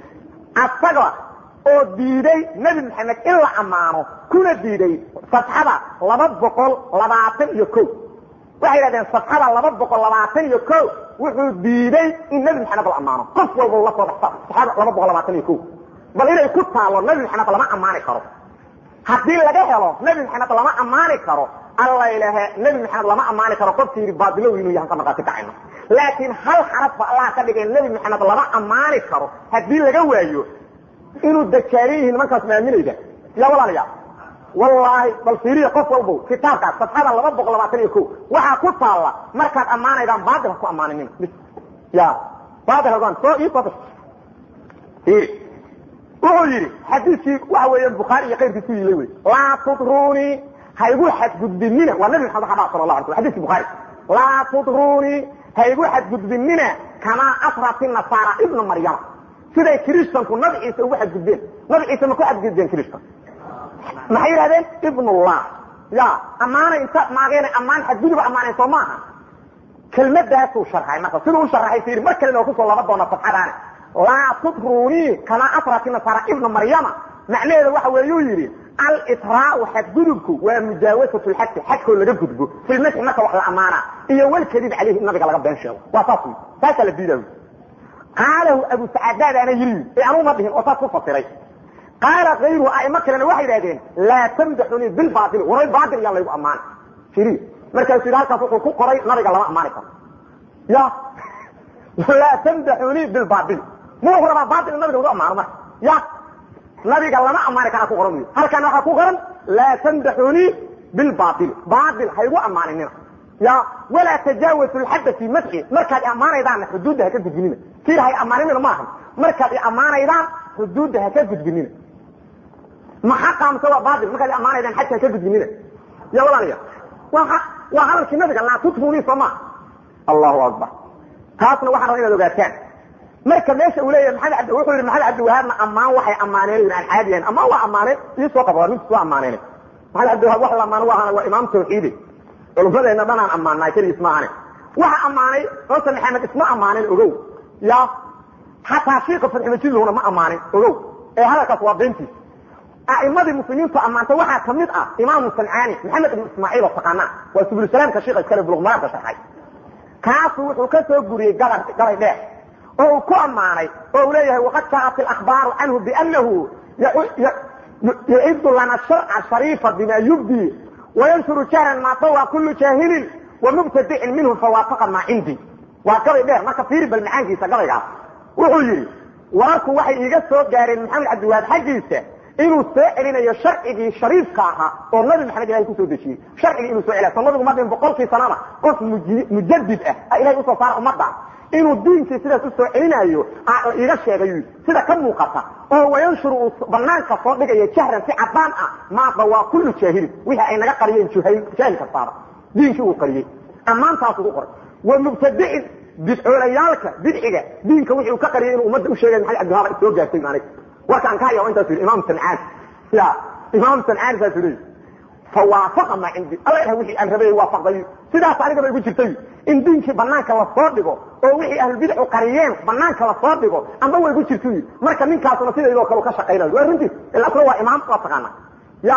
asaga oo diiday nebi maxamed in la ammaano kuna diiday safxada laba boqol labaatan iyo ko waxay yidhahdeen safxada laba boqol labaatan iyo ko wuxuu diiday in nebi maxamed la ammaano qof walba la soo baxsa safxada laba boqol labaatan iyo ko bal inay ku taalo nebi maxamed lama ammaani karo haddii laga helo nebi maxamed lama ammaani karo alla ilahe nebi maxamed lama ammaani karo qofkii yidhi baadilow inuu yahan ka markaati kacayno laakiin hal xaraf ba allah ka dhigay nebi maxamed lama ammaani karo haddii laga waayo inuu dakaagan yihiin nimankaas maaminayda ya walaalayaa wallaahi bal fiiriya qof walbow kitaabkaas safxada laba boqol labaatan iyo ko waxaa ku taalla markaad ammaanaydaan baadil ha ku ammaaninin ya baadil hagaan soo ii soo fiiri wuxuu yidhi xadiiskii waxa weeyaan bukhaari iyo kayrkiis ku yilay wey laa tudruunii ha igu xadgudbinina waa nabi maxamed xaba sala allah alay slam xadiski bukhaari laa tudruunii ha igu xadgudbinina kamaa asrat nasaara ibna maryama siday kiristanku nabi ciise ugu xadgudbeen nabi ciise ma ku xadgudbeen kiristan maxay yidhahdeen ibnullah ya ammaanay inta maageen ammaan xadguduba ammaaneen soo maaha kelmadaasuu sharxay marka siduu u sharxay fiiri mar kalena oo kusoo laba doona safxadaani laa tudruunii kamaa asrat nasaara ibna maryama macnaheeda waxa weeyuu yidhi altraau xadgudubku waa mujaawasat lxadki xadkoo laga gudbo filmasxi marka wax la ammaana iyo walkadib caleyhi in nabiga laga been sheego waa saas wy saasaa la diidaa qaalahu abu sacaadaadaana yiri ee anuu ma dhihin oo saas ku fasiray qaala kayruhu aimo kalena waxay idhahdeen laa tamdaxunii bilbaail waray baail yaan laygu ammaana iri markaasuu yidhi halkaas wuxuu ku qoray nabiga lama ammaani karo ya laa tamdaxunii bilbaail ma wuxuu rabaa baail in nabiga lagu ammaano marka ya nabiga lama ammaani karaa ku qoran wy halkan waxaa ku qoran laa tamdaxunii bilbaail baail haygu ammaaninina ya walaa tajaawasu lxadda fii madxi markaad i ammaanaydaanna xuduudda haka gudbinina tir hay ammaaninina maaha markaad i ammaanaydaan xuduudda haka gudbinina ma xaqa mise waa baail markaad i ammaanaydaan xadka haka gudbinina ya walaalaya waa waa hadalkii nabiga laa tutfunii soo maa allahu akbar taasna waxaan rabaa inaad ogaataan marka meesha uu leeyahay maxamed abdi wuxuu yidhi maxamed cabdiwahaabna ammaan waxay ammaaneen aan caadi yahayn ammaan waa ammaaneen ii soo qaba waa ninkiis waa ammaaneen maxamed cabdiwahaab wax la ammaano waa waa imaam tawxiidi culummadeenna dhanaan ammaanay keligiis maahane waxa ammaanay xoosan maxamed isma ammaanin ogow ya xataa shiika fadximajidlhuna ma ammaanin ogow ee hadalkaas waa beentiis a'imadii muslimiintu ammaantay waxaa ka mid ah imaamu sancaani maxamed ibnu ismaaciil oo taqaanaa waa subulsalaamka shiika iskale buluqmaraanka sharxay kaasu wuxuu ka soo guriyey gabar galay dheer oo uu ku ammaanay oo uu leeyahay waqad jaءat اlakhbaaru canhu bianahu yucidu lana sharca shariifa bima yubdi wayanshuru jahran ma tawa kulu jaahilin wamubtadicin minhu fawaafaqa maa cindii waa gabay dheer marka fiiri bal macaankiisa gabaygaas wuxuu yidhi wararku waxay iiga soo gaareen maxamed cabdiwahaab xaggiisa inuu soo celinayo sharcigii shariifka ahaa oo nabi maxamed ilahay kusoo dejiyey sharcigii inuu soo celiya so nabigu madhin boqolkii sanana qof mujadid ah ilahay usoo saara ummadda inuu diinkii sidaas usoo celinayo iiga sheegay sida ka muuqata oo wayanshuru uu banaanka soo dhigayo jahran si cadaan ah maada waa kullu jaahilin wixii ay naga qariyeen jaahil kastaaba diinkii uu qariyey ammaantaas ugu qoray wa mubtadicin bidcoolayaalka bidciga diinka wixii uu ka qariyay inuu ummadda u sheegay maxamed cabdiwahaab soo gaartay maanig warkaan ka haya intaas yidhi imaam sancaan ya imaam sancaan saas yidhi fawaafaqa maa cindi alla ilaha wixii aan rabay waafaqday sidaas anigaba igu jirtay in diinkii banaanka lasoo dhigo oo wixii ahlulbidcu qariyeen banaanka lasoo dhigo amba way ku jirto marka ninkaasuna sidaydoo kale ka shaqaynayo waa runtiis ila asna waa imaam waa taqaana ya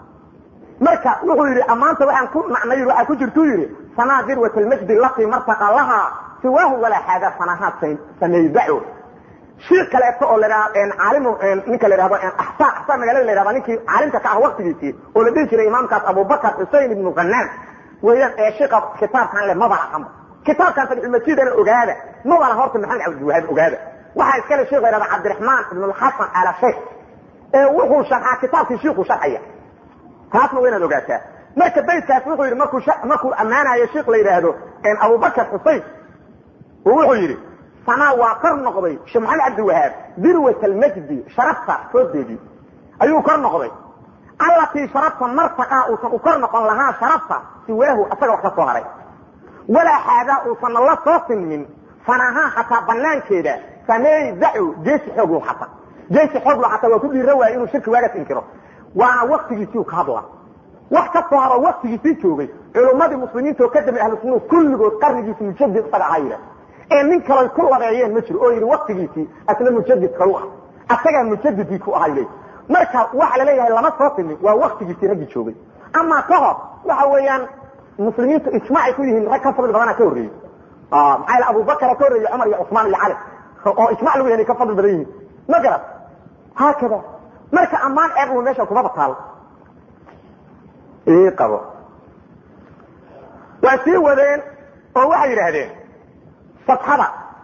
marka wuxuu yidhi ammaanta waxaan ku nacnay waxaa ku jirtuu yidhi sanaa dirwat almajdi latii martaqa lahaa siwaahu walaa xaadaa sanahaad samaydaco shii kaleeto oo lahaa caalim ninka la yhahdo axsaan axsaan magaalada la yhahda ninkii caalimka ka ah waktigiisii oo la dhihi jiray imaamkaas abubakar xusein ibnu qanaan weeyaan ee shiika kitaabkan le mabana aqanba kitaabkan fadxulmajidana ogaada mabana horta maxamed cabdiwahaab ogaada waxaa iskale sheikh la yhahda cabdiraxmaan ibn lxasan ala sheikh ee wuxuu sharxaa kitaabkii shiiku sharxaya taasna waa inaad ogaataa marka baydkaas wuxuu yidhi markuu markuu ammaanayo sheikh la yidhaahdo abubakar xusein wuxuu yidhi sanaa waa kor noqday sheekh maxamed cabdiwahaab dirwat almajdi sharafta foodeedii ayuu kor noqday allatii sharafta martaqaa uusan u kor noqon lahaa sharafta siwaahu asaga wax ka soo haray walaa xaadaa uusanna la soo sinmin fanahaa xataa banaankeeda sameey dacu geesi xooglo xata geesi xooglo xataa waa ku dhiira waaya inuu shirki waagaas inkiro waana waktigiisii ka hadla wax ka soo haro waktigiisii joogay culummadii muslimiinta oo ka damay ahlu sunnuhu kulligood qarnigiisi mujadid isaga ahaa yidhah ee nin kaloy ku labeeyeen ma jiro oo yidhi waktigiisii asna mujadid kalu ah asagaa mujadidkii ku ahaa yidhi marka waxa la leeyahay lama soo simin waa waktigiisii raggii joogay ama ka hor waxa weeyaan muslimiintu ijmaacay ku yihiin rag ka fadli badana ka horreeyey maxaa yeel abubakara ka horreeyey cumar iyo cusmaan iyo cali oo ijmac lagu yahay ka fadli badan yihiin ma garat haakada marka ammaan ceebnu meesha kumaba taal ii qabo waa sii wadeen oo waxay yidhaahdeen safxada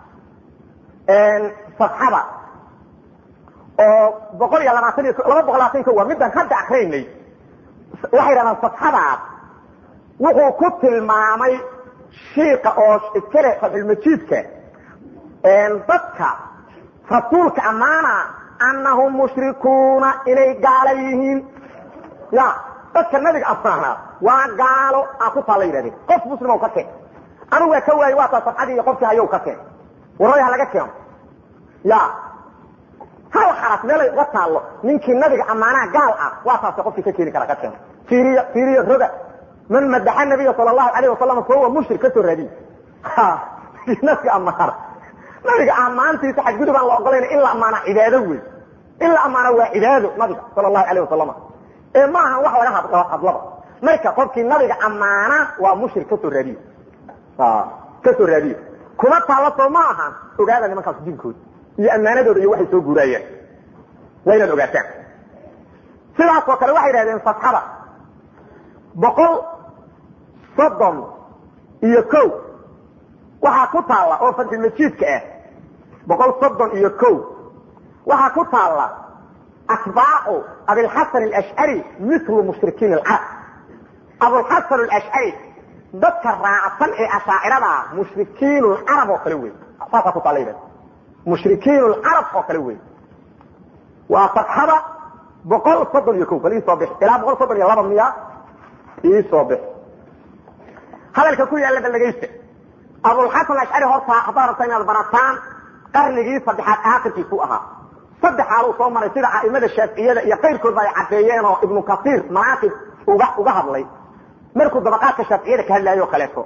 safxada oo boqol iyo labaatan iyo laba boqol labaatan ko waa midaan hadda akraynay waxay yidhahdaan safxadaas wuxuu ku tilmaamay shiika oo iskale fatxulmajiidka dadka rasuulka ammaana anahum mushrikuuna inay gaala yihiin ya dadka nabiga ammaana waa gaalo a ku taalla yidhahdeen qof muslimo ka keen anigu waa ka waayey waa taa safxadii iyo qofkii hayow ka keen warray ha laga keeno ya hal xaraf meelay uga taallo ninkii nabiga ammaanaha gaal ah waa taase qofkii ka keeni kara ka keeno fiiriya fiiriya roga man madaxa nabiya sala allahu alayh wasalam fahuwa mushrik ka soo raadiy nabiga ammaana nabiga ammaantiisa xadgudub aan la ogolayna in la ammaana cibaado wey in la ammaana waa cibaado nabiga sala allahu alayh wasalam ee ma ahan wax laga hadlaba marka qofkii nabiga ammaana waa mushrik kasoo raadiye kasoo raadiye kuma taalla soo ma ahan ogaada nimankaas diinkooda iyo ammaanadooda iyo waxay soo guuraayeen waa inaad ogaataan sidaasoo kale waxay yidhahdeen safxada boqol soddon iyo ko waxaa ku taalla oo fadxulmajiidka ah boqol soddon iyo ko waxaa ku taalla atbaacu abilxasan alashcari milu mushrikiin alcarab abulxasan alashcari dadka raacsan ee ashaacirada mushrikiin lcarab oo kale wey saasaa ku taalla yidhahda mushrikiin lcarab oo kale wey waa safxada boqol soddon iyo ko bal iisoo bix ilaa boqol soddon iyo laba miya iisoo bix hadalka ku yaalla baldhegaysta abulxasan ashcari horta haddaad rabta inaad barataan qarnigii saddexaad aakhirkiisu ahaa saddex xaaluu soo maray sida a'imada shaaficiyada iyo kayrkoodba ay caddeeyeen oo ibnu kasiir manaaqib uga uga hadlay markuu dabaqaadka shaaficiyada ka hadlaayo o kaleeto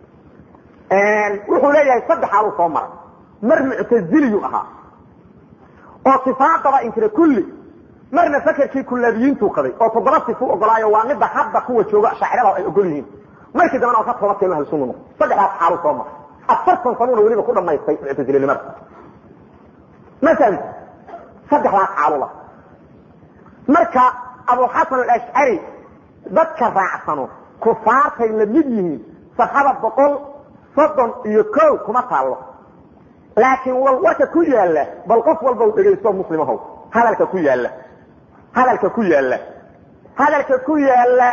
wuxuu leeyahay saddex xaaluu soo maray mar muctaziliyu ahaa oo sifaadaba inkira kulli marna fakerkii kullaabiyiintuu qaday oo toddoba sifu ogolaayo waa midda hadda kuwa jooga shaacirada ay ogol yihiin markii dambena oo ka toba keeno ahlusunna noqo saddexdaas xaaluu soo maray afartan sanuuna weliba ku dhamaystay muctazilinimada masalan saddexdaas xaalula marka abuxasan alashcari dadka raacsano kufaartay la mid yihiin safxada boqol soddon iyo ko kuma taallo laakiin wal warka ku yaalla bal qof walba u dhegaysto muslimahow hadalka ku yaalla hadalka ku yaalla hadalka ku yaalla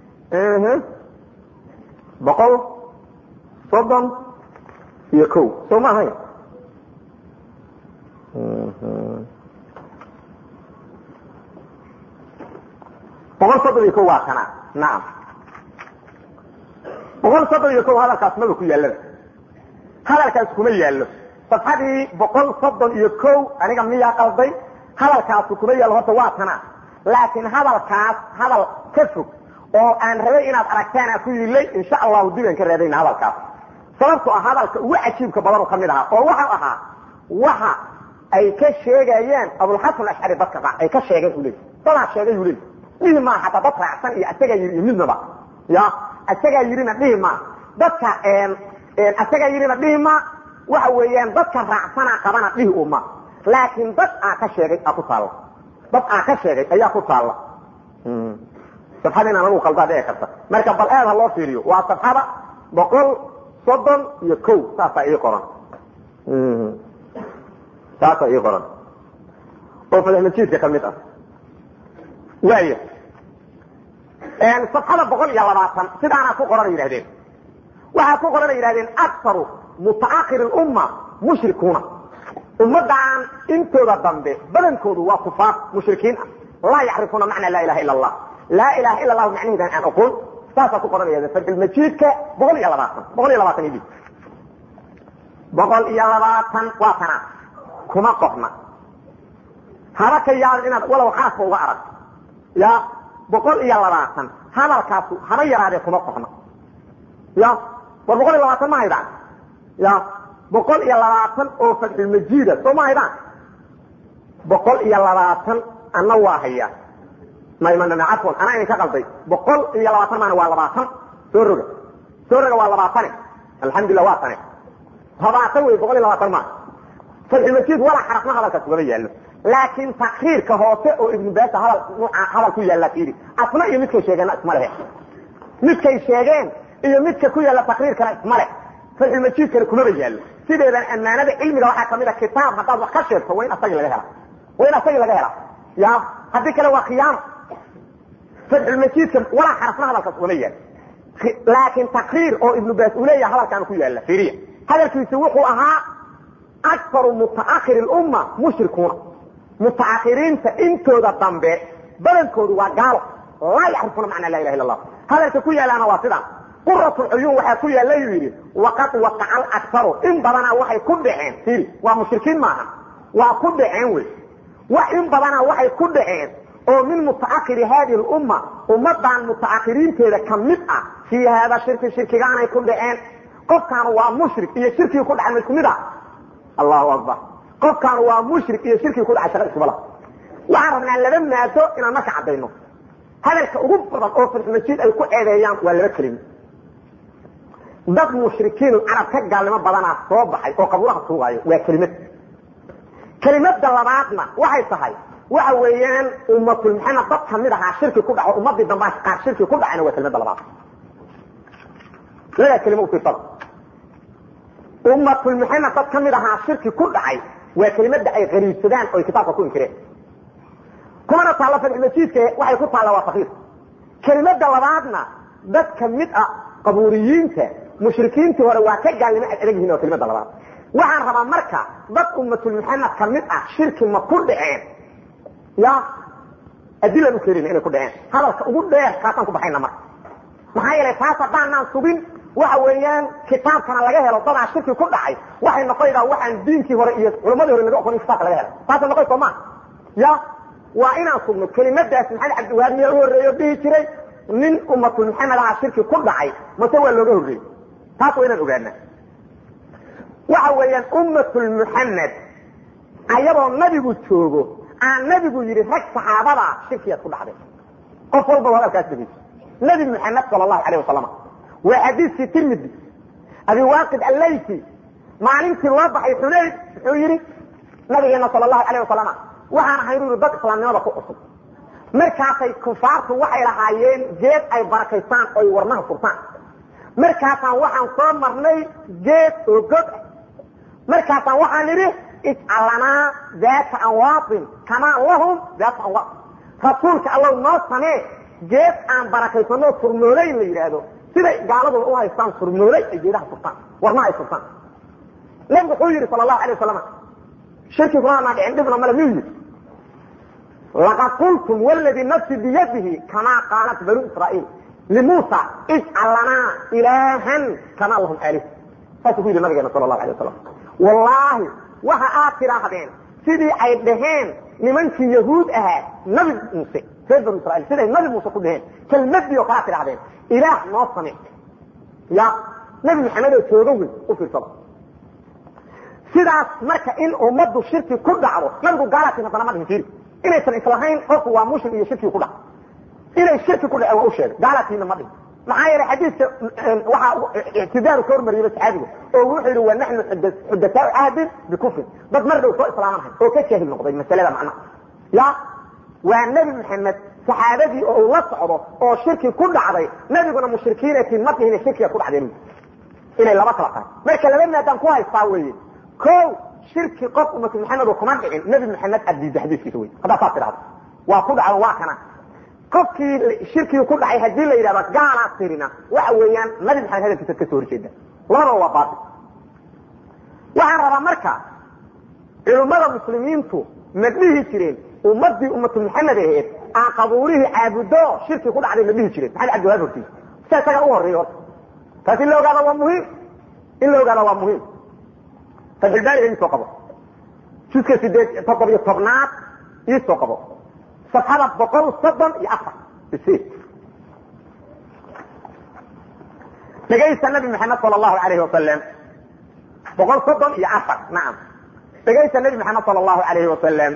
boqol soddon iyo ko soo ma ahayn boqol soddon iyo ko waa kana nacam boqol soddon iyo ko hadalkaas maba ku yaallaba hadalkaas kuma yaallo safxadii boqol soddon iyo ko aniga miyaa qalday hadalkaasu kuma yaallo horta waa tana laakiin hadalkaas hadal ka fog oo aan rabay inaad aragtaan aa ku yilay insha allahu dib aan ka raadayna hadalkaas sababto ah hadalka ugu cajiibka badan ka mid ahaa oo waxau ahaa waxa ay ka sheegayaan abulxasan ashcari dadka raac ay ka sheegeen u leey dadaa sheegay u leey dhihi maa hataa dad raacsan iyo asagaa yidhi iyo midnaba ya asagaa yidhina dhihi maa dadka asagaa yidhina dhihi maa waxa weeyaan dadka raacsana qabana dhihi uma laakiin dad aa ka sheegay aa ku taalla dad aa ka sheegay ayaa ku taalla safxada inaan lagu qaldaa dhici karta marka bal aad ha loo fiiriyo waa safxada boqol soddon iyo ko saasaa ii qoran saasaa ii qoran oo fadaxmajiidka ka mid ah waaya safxada boqol iyo labaatan sidaanaa ku qoran yidhahdeen waxaa ku qoran yidhahdeen aktaru mutaakir umma mushrikuuna ummadaan intooda dambe badankoodu waa kufaar mushrikiin ah laa yacrifuuna macna laa ilaha ila allah laa ilaha ila allahu macnaheedan aan aqoon saasaa ku qoran yidhahdeen fadxulmajiidka boqol iyo labaatan boqol iyo labaatan idhi boqol iyo labaatan waa tanaa kuma qorna haba ka yaabin inaad walow xarafka uga arag ya boqol iyo labaatan hadalkaasu haba yaraadee kuma qorna ya war boqol iyo labaatan ma haydaan ya boqol iyo labaatan oo fadxulmajiida soo ma haydaan boqol iyo labaatan ana waa haya cafwan anaa idinka qalday boqol iyo labaatan maana waa labaatan soo roga soo roga waa labaatane alxamdulillah waa tane labaatan wey boqol iyo labaatan maa fadxulmajiid walaa xarafna hadalkaas ugama yaallo laakiin takriirka hoose oo ibnu baasa hadal nuuca hadal ku yaalla fiiri asna iyo midkay sheegeenna isma lehe midkay sheegeen iyo midka ku yaalla takriirkana isma leh fadxulmajiidkana kumaba yaallo sideedan ammaanada cilmiga waxaa kamid a kitaab haddaad wax ka sheegto waa in asagii laga hela waa in asagii laga hela ya haddii kale waa khiyaano fadxulmajiidka walaa xarafna hadalkaas ugama yaal laakiin takriir oo ibnu baas uu leeyaha hadalkaana ku yaalla fiiriya hadalkiisi wuxuu ahaa aktaru mutaakiri lumma mushrikuuna mutaakiriinta intooda dambe badankoodu waa gaalo laa yacrifuuna macna laa ilaha illa allah hadalka ku yaalaana waa sidaan quratulcuyuun waxaa ku yaalla yuu yidhi waqad waqaca alaktaru in badanaa waxay ku dhaceen fiiri waa mushrikiin maaha waa ku dhaceen wey wax in badanaa waxay ku dhaceen oo min mutaakiri hadi lumma ummadan mutaakiriinteeda ka mid ah fii haada shirki shirkigaanay ku dhaceen qofkaanu waa mushrik iyo shirkigi ku dhacay ma isku mid ah allahu akbar qofkaanu waa mushrik iyo shirkigi ku dhacay shaqa iskuma lah waxaan rabnaa laba maado inaan marka caddayno hadalka ugu badan oo fadxumajiid ay ku eedeeyaan waa laba kelimo dad mushrikiinu carab ka gaalnimo badanaa soo baxay oo qabuuraha tuugaayo waa kelimad kelimada labaadna waxay tahay waxa weeyaan ummatul maxamed dad kamid ahaa shirki ku dhaco ummadii dambaa qaar shirki ku dhacayna waa kelimada labaad ladaa kelimo ufiirsada ummatul maxamed dad kamid ahaa shirki ku dhacay waa kelimada ay qariibsadaan oo ay kitaabka ku inkireen kumana taalla fadxumajiidka waxay ku taalla waa fakiir kelimada labaadna dad kamid ah qabuuriyiinta mushrikiintii hore waa ka gaalnimo ad adag yihin oo kelimada labaad waxaan rabaa marka dad ummatul maxamed kamid ah shirki ma ku dhaceen ya adilaan u keenayna inay ku dhaceen hadalka ugu dheer kaasaan ku baxayna marka maxaa yeelay taas haddaanaan sugin waxa weeyaan kitaabkana laga helo dadaa shirki ku dhacay waxay noqonaydaa waxaan diinkii hore iyo culamadii hore laga oqon in kitaabka laga helo taasay noqon soo maa ya waa inaan sugno kelimadaas maxamed cabdiwahaab miyaa u horreeyo dhihi jiray nin ummatul maxamed aha shirki ku dhacay mase waa looga horreeyey taas waa inaan ogaana waxa weeyaan ummatul muxamed ayadoo nabigu joogo aan nabigu yidhi rag saxaabada shirkiyaad ku dhacday qof walba hadalkaas dhegeyso nabi muxamed sala allahu alayh wasalam waa xadiiskii tirmidi abi waaqid allayti maalintii loo baxay xunayd muxuu yidhi nabigeena sala allahu alayh wasalam waxaan ahay uri dad islaamnimada ku cusub markaasay kufaartu waxay lahaayeen geed ay barakaystaan oy warnaha furtaan markaasaan waxaan soo marnay geed oo god ah markaasaan waxaan idhi ijcal lanaa daata anwaatin kamaa lahum daata anwaat rasuulka allow noo samee geed aan barakaysano furmoolay la yidhaahdo siday gaaladooda u haystaan furmoolay ay geedaha furtaan warnaha ay furtaan nabigu wuxuu yidhi sala allahu alay wasalam shirki kumaanaa dhicin dhibna male miyuu yidhi laqad qultum wladii nafsi biyadihi kamaa qaalat banu israaiil limuusa ijcal lanaa ilaahan kamaa lahum alih saasuu ku yidhi nabigeena sala allahu alay wasalam wallaahi waxa aad tidhaahdeen sidii ay dhaheen nimankii yahuud ahaa nabi muuse reer banu israiil siday nabi muuse ku dhaheen kelmadii oo kalea tidhahdeen ilaah noo same ya nabi maxamed oo jooga wey u fiirsada sidaas marka in ummaddu shirki ku dhacdo nabigu gaalatin haddana ma dhihin fiiri inaysan islahayn qofku waa mushrik iyo shirki ku dhac inay shirki ku dhace waa u sheegay gaalaatiina ma dhihin maxaa yeelay xadiidka waxaa ictidaaru ka hormariyaba saxaabiga oo wuxuu yidhi wa naxnu xudasaau cahdin bikufrin dad mar dhow soo islaamanahay oo ka jaahil noqday masalada macnaha ya waa nebi maxamed saxaabadii oo uu la socdo oo shirki ku dhacday nabiguna mushrikiinatiin ma dhihine shirkiga ku dhacdeen inay laba kala tahay marka laba maadaan ku haystaa weeye ko shirki qof ummatu maxamed kuma dhicin nebi maxamed adiida xadiiskiisa wey haddaa saas tidhahdo waa ku dhacdan waa kana qofkii shirkii ku dhacay haddii la yidhahdo gaalaa tirina waxa weeyaan nabi maxamed hadalkiisa ka soo horjeeda labadaba waa baatil waxaan rabaa marka culimmada muslimiintu ma dhihi jireen ummadii ummatu maxamed aheed aan qabuurihii caabudo shirki ku dhacday ma dhihi jireen maxamed cabdiwahaab hortiisa sia isaga u horreeya horta taas in la ogaada waa muhiim in la ogaada waa muhiim fatxulbaariga iisoo qabo juska sideed toddobiyo tobnaad iisoo qabo safxada boqol soddon iyo afar dhegaysta nabi maxamed sal allahu alayhi wasalam boqol soddon iyo afar nacam dhegaysta nabi maxamed sal allahu alayhi wasalam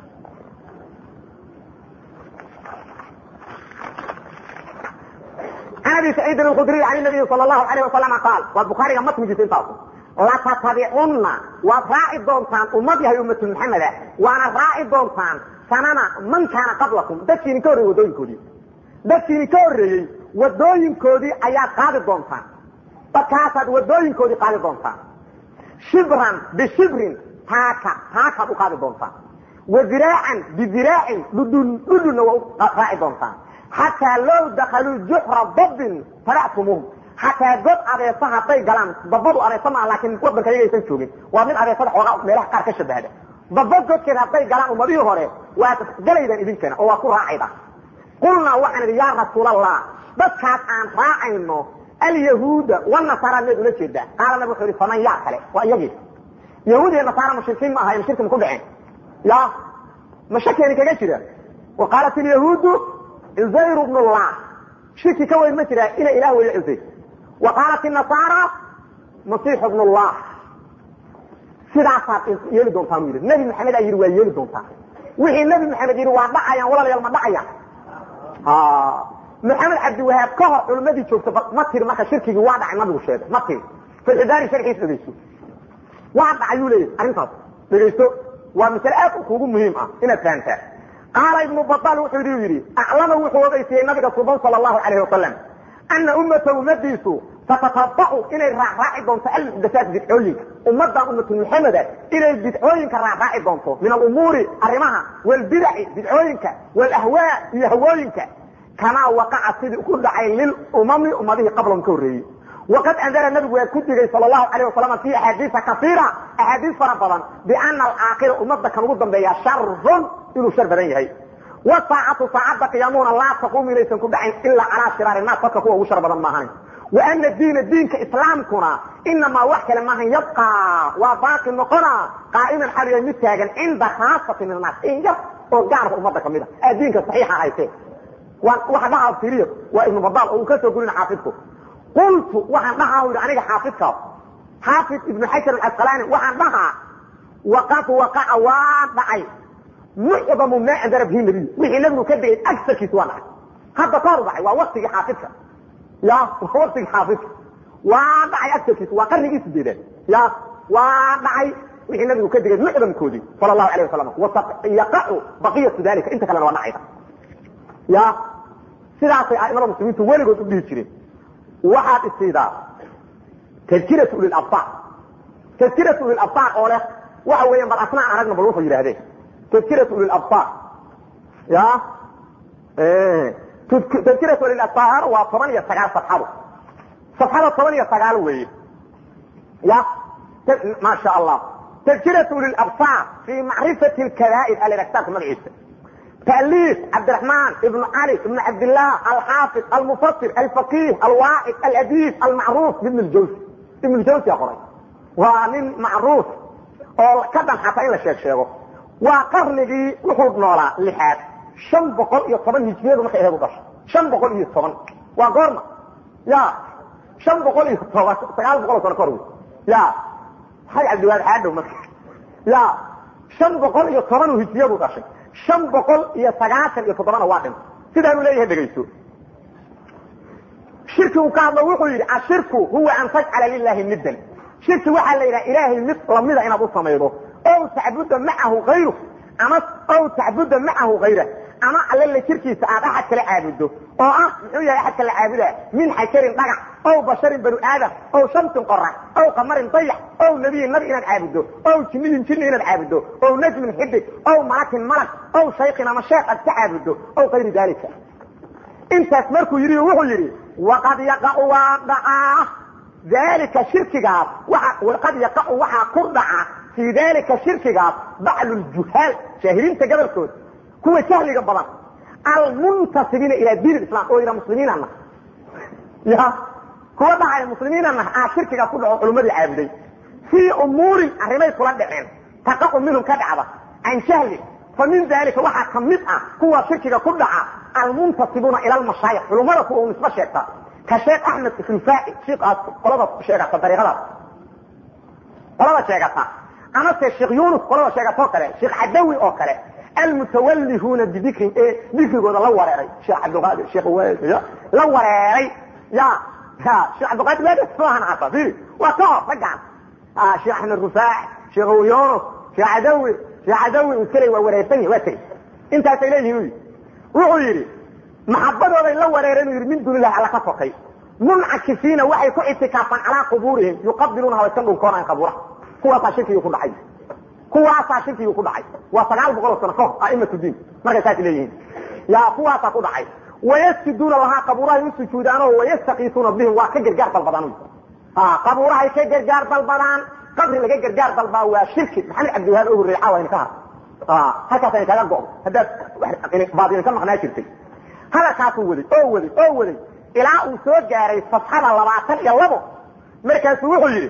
can abi saciidin alkhudriy can nabiyi sal allahu alayh wasalama qaal waa bukhaariga matnigiisa intaasu latattabicunna waad raaci doontaan ummad yahay ummatu maxameda waana raaci doontaan sanana man kaana qablakum dadkiini ka horreeyey wadooyinkoodii dadkiini ka horreeyey wadooyinkoodii ayaad qaadi doontaan dadkaasaad wadooyinkoodii qaadi doontaan shibran bishibrin taaka taakaad u qaadi doontaan wa diraacan bidiraacin dhudhun dhudhunna waa u raaci doontaan xataa low dakaluu juxra dabbin tabactumuuhum xataa god adeesa hadday galaan dabadu adeesa maa laakiin wadanka yaga aysan joogin waa mid adeesada xoogaa meelaha qaar ka shabahda daba godkeed hadday galaan ummadihii hore waad galaydaan idinkana oo waa ku raacayda qulnaa waxaan idhi yaa rasuulallah dadkaas aan raacayno alyahuuda wanasaara meed ula jeedaa qaala nabig wuxuu ihi faman yaa kale waa iyagii yahuud iyo nasaara mushrikiin ma ahayn shirki ma ku dhaceen ya ma shakeeni kaga jira wa qaalat ilyahuudu cusayr bn llah shirki ka weyn ma jiraa ina ilah weeye cusayr wa qaalat inasaara masiix bn llah sidaasaad yeeli doontaan u yidhi nebi maxamed aa yidhi waa yeeli doontaan wixii nebi maxamed yidhi waa dhacayaan walaalayaal ma dhacayaan maxamed cabdiwahaab ka hor culimmadii joogta ma tiri marka shirkigii waa dhacay nabigu sheegay ma tiri fatxidaari sharxiis dhegayso waa dhacayuu leeyahy arrintaas dhegaysto waa masale aad kugu muhiim ah inaad fahamtaa qaala ibnu baal wuxuu i yidhi aclama wuxuu ogeysiyey nabiga suban sal allahu alayh wasalam ana ummata ummadiisu satatabacu inay raacraaci doonto almuxdasaat bidcooyinka ummadan ummatu muxameda inay bidcooyinka raacraaci doonto min alumuuri arrimaha walbidaci bidcooyinka walahwaa iyo hawooyinka kamaa waqaca sidii ku dhacay lilumami ummadihii qablahum ka horreeyey waqad andara nabigu waa ku digay sal lahu alayh wasalam fi axaadiisa kaiira axaadiis fara badan biana alaakhira ummadda kan ugu dambeeya sharun inuu shar badan yahay wasaacatu saacadda qiyaamuhuna laa taquumu inaysan ku dhacayn ilaa calaa shiraari naas dadka kuwa ugu shar badan maahan wa ana diina diinka islaamkuna inamaa wax kale maahan yabqaa waa baaqi noqona qaa'iman xal yahay mid taagan cinda khaasati min annaas in yar oo gaarka ummadda kamid a aa diinka saxiixa hayte waxa dhahaa tiriyo waa ibnu badaal oo uu ka soo gurin xaafidku qultu waxaan dhahaa yidhi aniga xaafidkaas xaafid ibnu xajar alcasqalaani waxaan dhahaa waqad waqaca waa dhacay mucdamu maa andara bihi nabiy wixii nabigu ka degay agsarkiisa waa dhacay hadda ka hor dhacay waa waktigii xaafidka ya waa waktigii xaafidka waa dhacay agsarkiisa waa qarnigii sideedaad ya waa dhacay wixii nabigu ka degay mucdamkoodii sala allahu alayh wasalam yaqacu baqiyatu dalika inta kalena waa dhacaysa ya sidaasay aimada muslimiintu weligood u dhihi jireen waxaad isiidaa tadkiratu ulilabsaar tadkiratu ulilabsaar oo leh waxa weeyaan bal asnaa aragna bal wuxuu yidhahdeen tadkiratu ulilabsaar ya tadkiratu ulilabsaar waa toban iyo sagaal safxado safxada toban iyo sagaal weeye ya ma sha allah tadkiratu ulilabsaar fi macrifati lkabaa'ir ala kitaabka magaciisa تأليف عبد الرحمن ابن علي ابن عبد الله الحافظ المفسر الفقيه الواعظ الأديب المعروف بابن الجوزي ابن الجوزي يا قري ومن معروف oo ka dhan xataa in la sheeg sheego waa qarnigii wuxuu noolaa lixaad shan boqol iyo toban hijriyadu markay aheed u dhashay shan boqol iyo toban waa goorma ya shan boqol iyo toban sagaal boqol oo sano kahor wey ya xaj cabdiwaad xaadhow marka ya shan boqol iyo toban hijriyadu dhashay shan boqol iyo sagaatan iyo toddobana waa dhintay sidaanuu leeyahay dhegayso shirki uu ka hadlo wuxuu yidhi ashirku huwa an tajcala lilahi niddan shirki waxaa la yidhaha ilaahay mid lamida inaad u samaydo ow tacbuda macahu hayru ama ow tacbuda macahu hayra ama allala jirkiisa aad axad kala caabudo oo ah muxuu yahay axadka la caabudaa min xajarin dhagax ow basharin banu aadam ow shamsin qorax ow qamarin dayax ow nebiyin nabi inaad caabudo ow jinniyin jinni inaad caabudo ow najmin xidig ow malakin malag ow shaykin ama sheekh aad ka caabudo ow kayri daalika intaas markuu yidhi wuxuu yidhi waqad yaqacu waa dhacaa dalika shirkigaas waqad yaqacu waxaa ku dhaca fii dalika shirkigaas baclu ljuhaal jaahiliinta gobolkooda kuwa jahliga badan almuntasibiina ila diin islam oo yidha muslimiinana ya kuwa dhacaya muslimiinana aa shirkigaas ku dhaco culummadii caabuday fii umuurin arrimay kula dhaceen taqacu minhum ka dhacda can jahli fa min dalika waxaa ka mid ah kuwa shirkiga ku dhaca almuntasibuuna ila lmashaayikh culummada kuwa u nisbo sheegta ka sheekh axmed rifaaci shiikaas qolada sheegata dariiqadaas qolada sheegata amase sheekh yunus qolada sheegatoo kale sheekh cadawi oo kale almutawallihuuna bidikrin ee dikrigooda la wareeray sheekh cabdiqaadir sheekh la wareeray ya ya sheekh cabdiqaadir waa soohan hata firi waa ka hor raggaan sheekh axmed rifaaci sheekh yunus sheekh cadawi sheekh cadawi iskale waa wareersan yahi waa tegey intaasay leeyihin wuxuu yidhi maxabadooday la wareereen yidhi min duunilahi alla ka sokay muncakifiina waxay ku itikaafaan calaa qubuurihim yuqabiluunaha way ka dhunkoonaan qabuuraha kuwaasaa shirkigii ku dhacay kuwaasaa shirkigii ku dhacay waa sagaal boqol oo sano ka hor aimatu diin markay saas leeyihiin ya kuwaasaa ku dhacay wayasjuduuna lahaa qabuurahay u sujuudaanoo wayastakiisuuna bihim waa ka gargaar dalbadaan qabuurahay ka gargaar dalbadaan qabri laga gargaar dalbaa waa shirki maxamed cabdiwahaab oo horreey caawa ka har halkaas ay kaga go'do haddaad baadilin ka maqnaa jirtay hadalkaasuu waday oo waday oo waday ilaa uu soo gaaray safxada labaatan iyo labo markaasuu wuxuu yidhi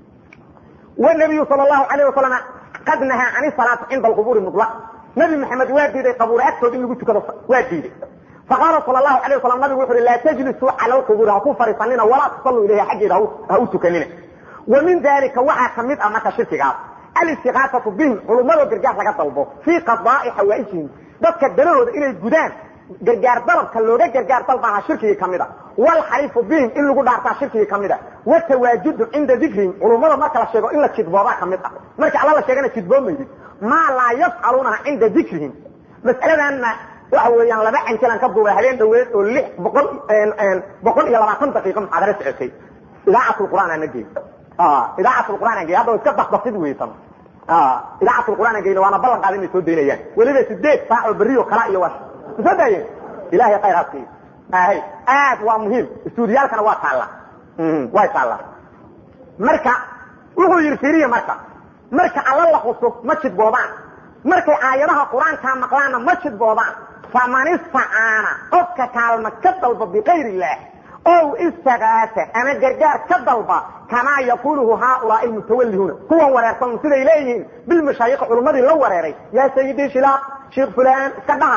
wnabiyu sal lahu alayh wasalam qad nahaa can salaati cinda alqubuuri mutlaq nabi maxamed waa diiday qabuure agtood in lagu tukado waa diiday faqaala sal lahu alayh wasalam nabigu wuxu uhi laa tajlisuu cala alqubuuri ha ku fariisanina walaa tusalluu ilayha xaggeeda ha u tukanina wa min dalika waxaa ka mid ah marka shirkigaas alistiqaasatu bihim culummadoo gargaar laga dalbo fii qadaa'i xawaa'ijihim dadka danahooda inay gudaan gargaar dalabka looga gargaar dalbaha shirkigii ka mid a wlxariifu bihim in lagu dhaartaa shirkigii ka mid a watawaajudu cinda dikrihim culummada marka la sheego in la jidboobaa ka mid ah marka alla la sheegana jidboomaydid maa laa yafcaluunaha cinda dikrihim mas'aladanna waxa weeyaan laba canjalan ka duubay habeen dhaweed oo lix boqol boqol iyo labaatan daqiiqo muxaadaro socotay idaacat lqur'aan aan geey idaacat lqur'aan aan geey hadda iska basbasid weysan idaacat lqur'aan aan geyna waana ballan qaada inay soo daynayaan weliba sideed saac oo berri oo kala iyo waa soo daayeen ilahay khayr ha siiyo ahay aad waa muhiim istuudiyaalkana waa taalla way taallaa marka wuxuu yidhi firiya marka marka alla la xuso ma jidboobaan markay aayadaha qur-aankaa maqlaanna ma jidboobaan faman istacaana qofka kaalma ka dalba bikayr illaah ow istagaasa ama gargaar ka dalba kamaa yaquluhu haaulaai almutawallihuuna kuwan wareersan siday leeyihiin bilmashaayikh culummadii la wareeray yaa sayidii shilaaq sheekh fulaan iska dhahaa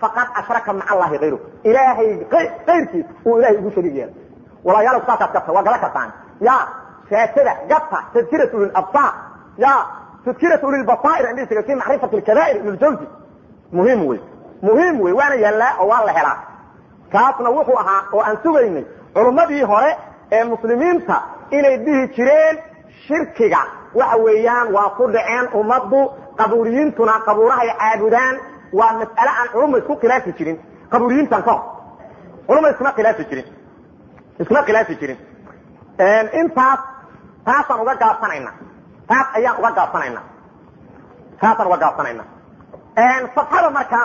faqad ashraka maca allahi hayru ilaahay kayrkiis uu ilahay ugu shariig yeelay walaalayaal saasaad gata waa gala kartaan ya shaatada gata tadkirat ulilabsaar ya tadkirat ulilbasaa'ir indhisiga fi macrifati alkabaa'ir ibn ljawzi muhiim wey muhiim wey waana yaallaa oo waa la helaa kaasna wuxuu ahaa oo aan sugaynay culummadii hore ee muslimiinta inay dhihi jireen shirkiga waxa weeyaan waa ku dhaceen ummaddu qabuuriyiintuna qabuurahay caabudaan waa mas'ale aan culumma isku khilaafi jirin qabuuriyiintan ka hor culumma iskuma khilaafi jirin iskuma khilaafi jirin intaas taasaan uga gaabsanayna taas ayaan uga gaabsanayna taasaan uga gaabsanayna fatxada marka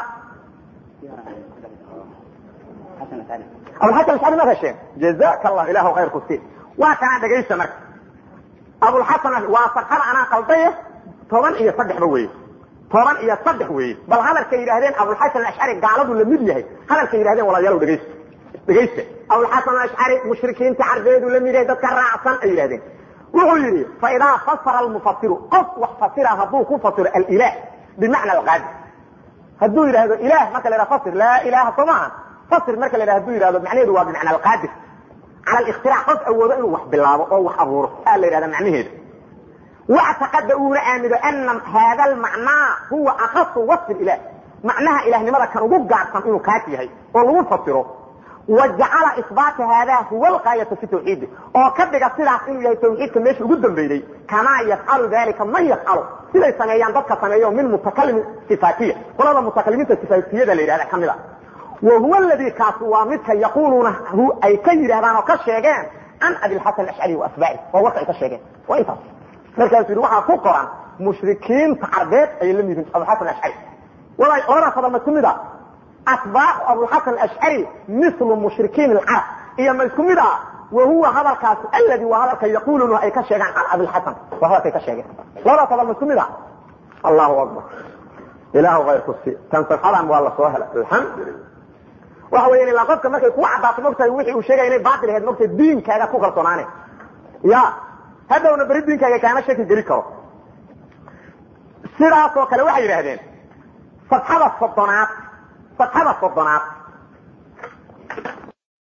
abulxasan ashcari ma hesheen jazaka allah ilahu khayr ku sii waa kana dhegaysa marka abulxasan waa fatxada anaa qaldaye toban iyo saddexba weeye toban iyo saddex weeye bal hadalkay yidhahdeen abulxasan ashcari gaaladu la mid yahay hadalkay yidhahdeen walaalayaal dhegaysta dhegaysta abulxasan ashcari mushrikiinta carbeedu la mid yahay dadka raacsan ay yidhahdeen wuxuu yidhi faidaa fasara almufasiru qof wax fasira hadduu ku fasiro alilah bimacna alqaadir hadduu yidhahdo ilah marka la yidhahdo fasir laa ilaha soo maaha fasir marka la yidhahdo haduu yidhahdo macnaheedu waa bimacna alqaadir cala alikhtiraac qof awoodo inuu wax bilaabo oo wax abuuro aa la yidhahda macnaheedu واعتقد uuna aamido أن hada المعنaa huwa أkaص وصف الإlah macnaha ilahnimada kan ugu gaarsan inuu kaas yahay oo lagu fasiro وaجacala iصbاata hada huwa الغاayaة في توحيidi oo ka dhiga sidaas inuu yahay twxiidka meesha ugu dambeeyey kamaa yafcalu dalika man yafcalu siday sameeyaan dadka sameeyo min mutakalimi صifaatiya qolada mutakalimiinta صifaatiyada la yidhahda kamid a وhuwa اladي kaas waa midka yaquluuna ay ka yidhahdaan oo ka sheegeen can abiاlxasan aشcari وasbaaci waa warka ay ka sheegeen waa intaas markaasuu yidhi waxaa ku qoran mushrikiinta carbeed ayay la mid yihiin abulxasan ashcari walay labadaas hadal ma isku mid a atbaacu abulxasan ashcari mislu mushrikiin alcarab iyo ma isku mid a wa huwa hadalkaas aladi waa hadalka yaquluuna ay ka sheegaan can abilxasan waa hadalkay ka sheegeen labadaas hadal ma isku mid a allahu akbar ilaahu kayrku si tan sarxadan waa la soo helay alxamdulilah waxa weya ilaa qofka markay kuu caddaato mogtahay wixii uu sheegaya inay baatil ahayd mogtahay diinkaaga ku kalsoonaane ya hadhowna beri diinkaaga kaama shaki geli karo sidaasoo kale waxay yidhaahdeen fatxada soddonaad fatxada soddonaad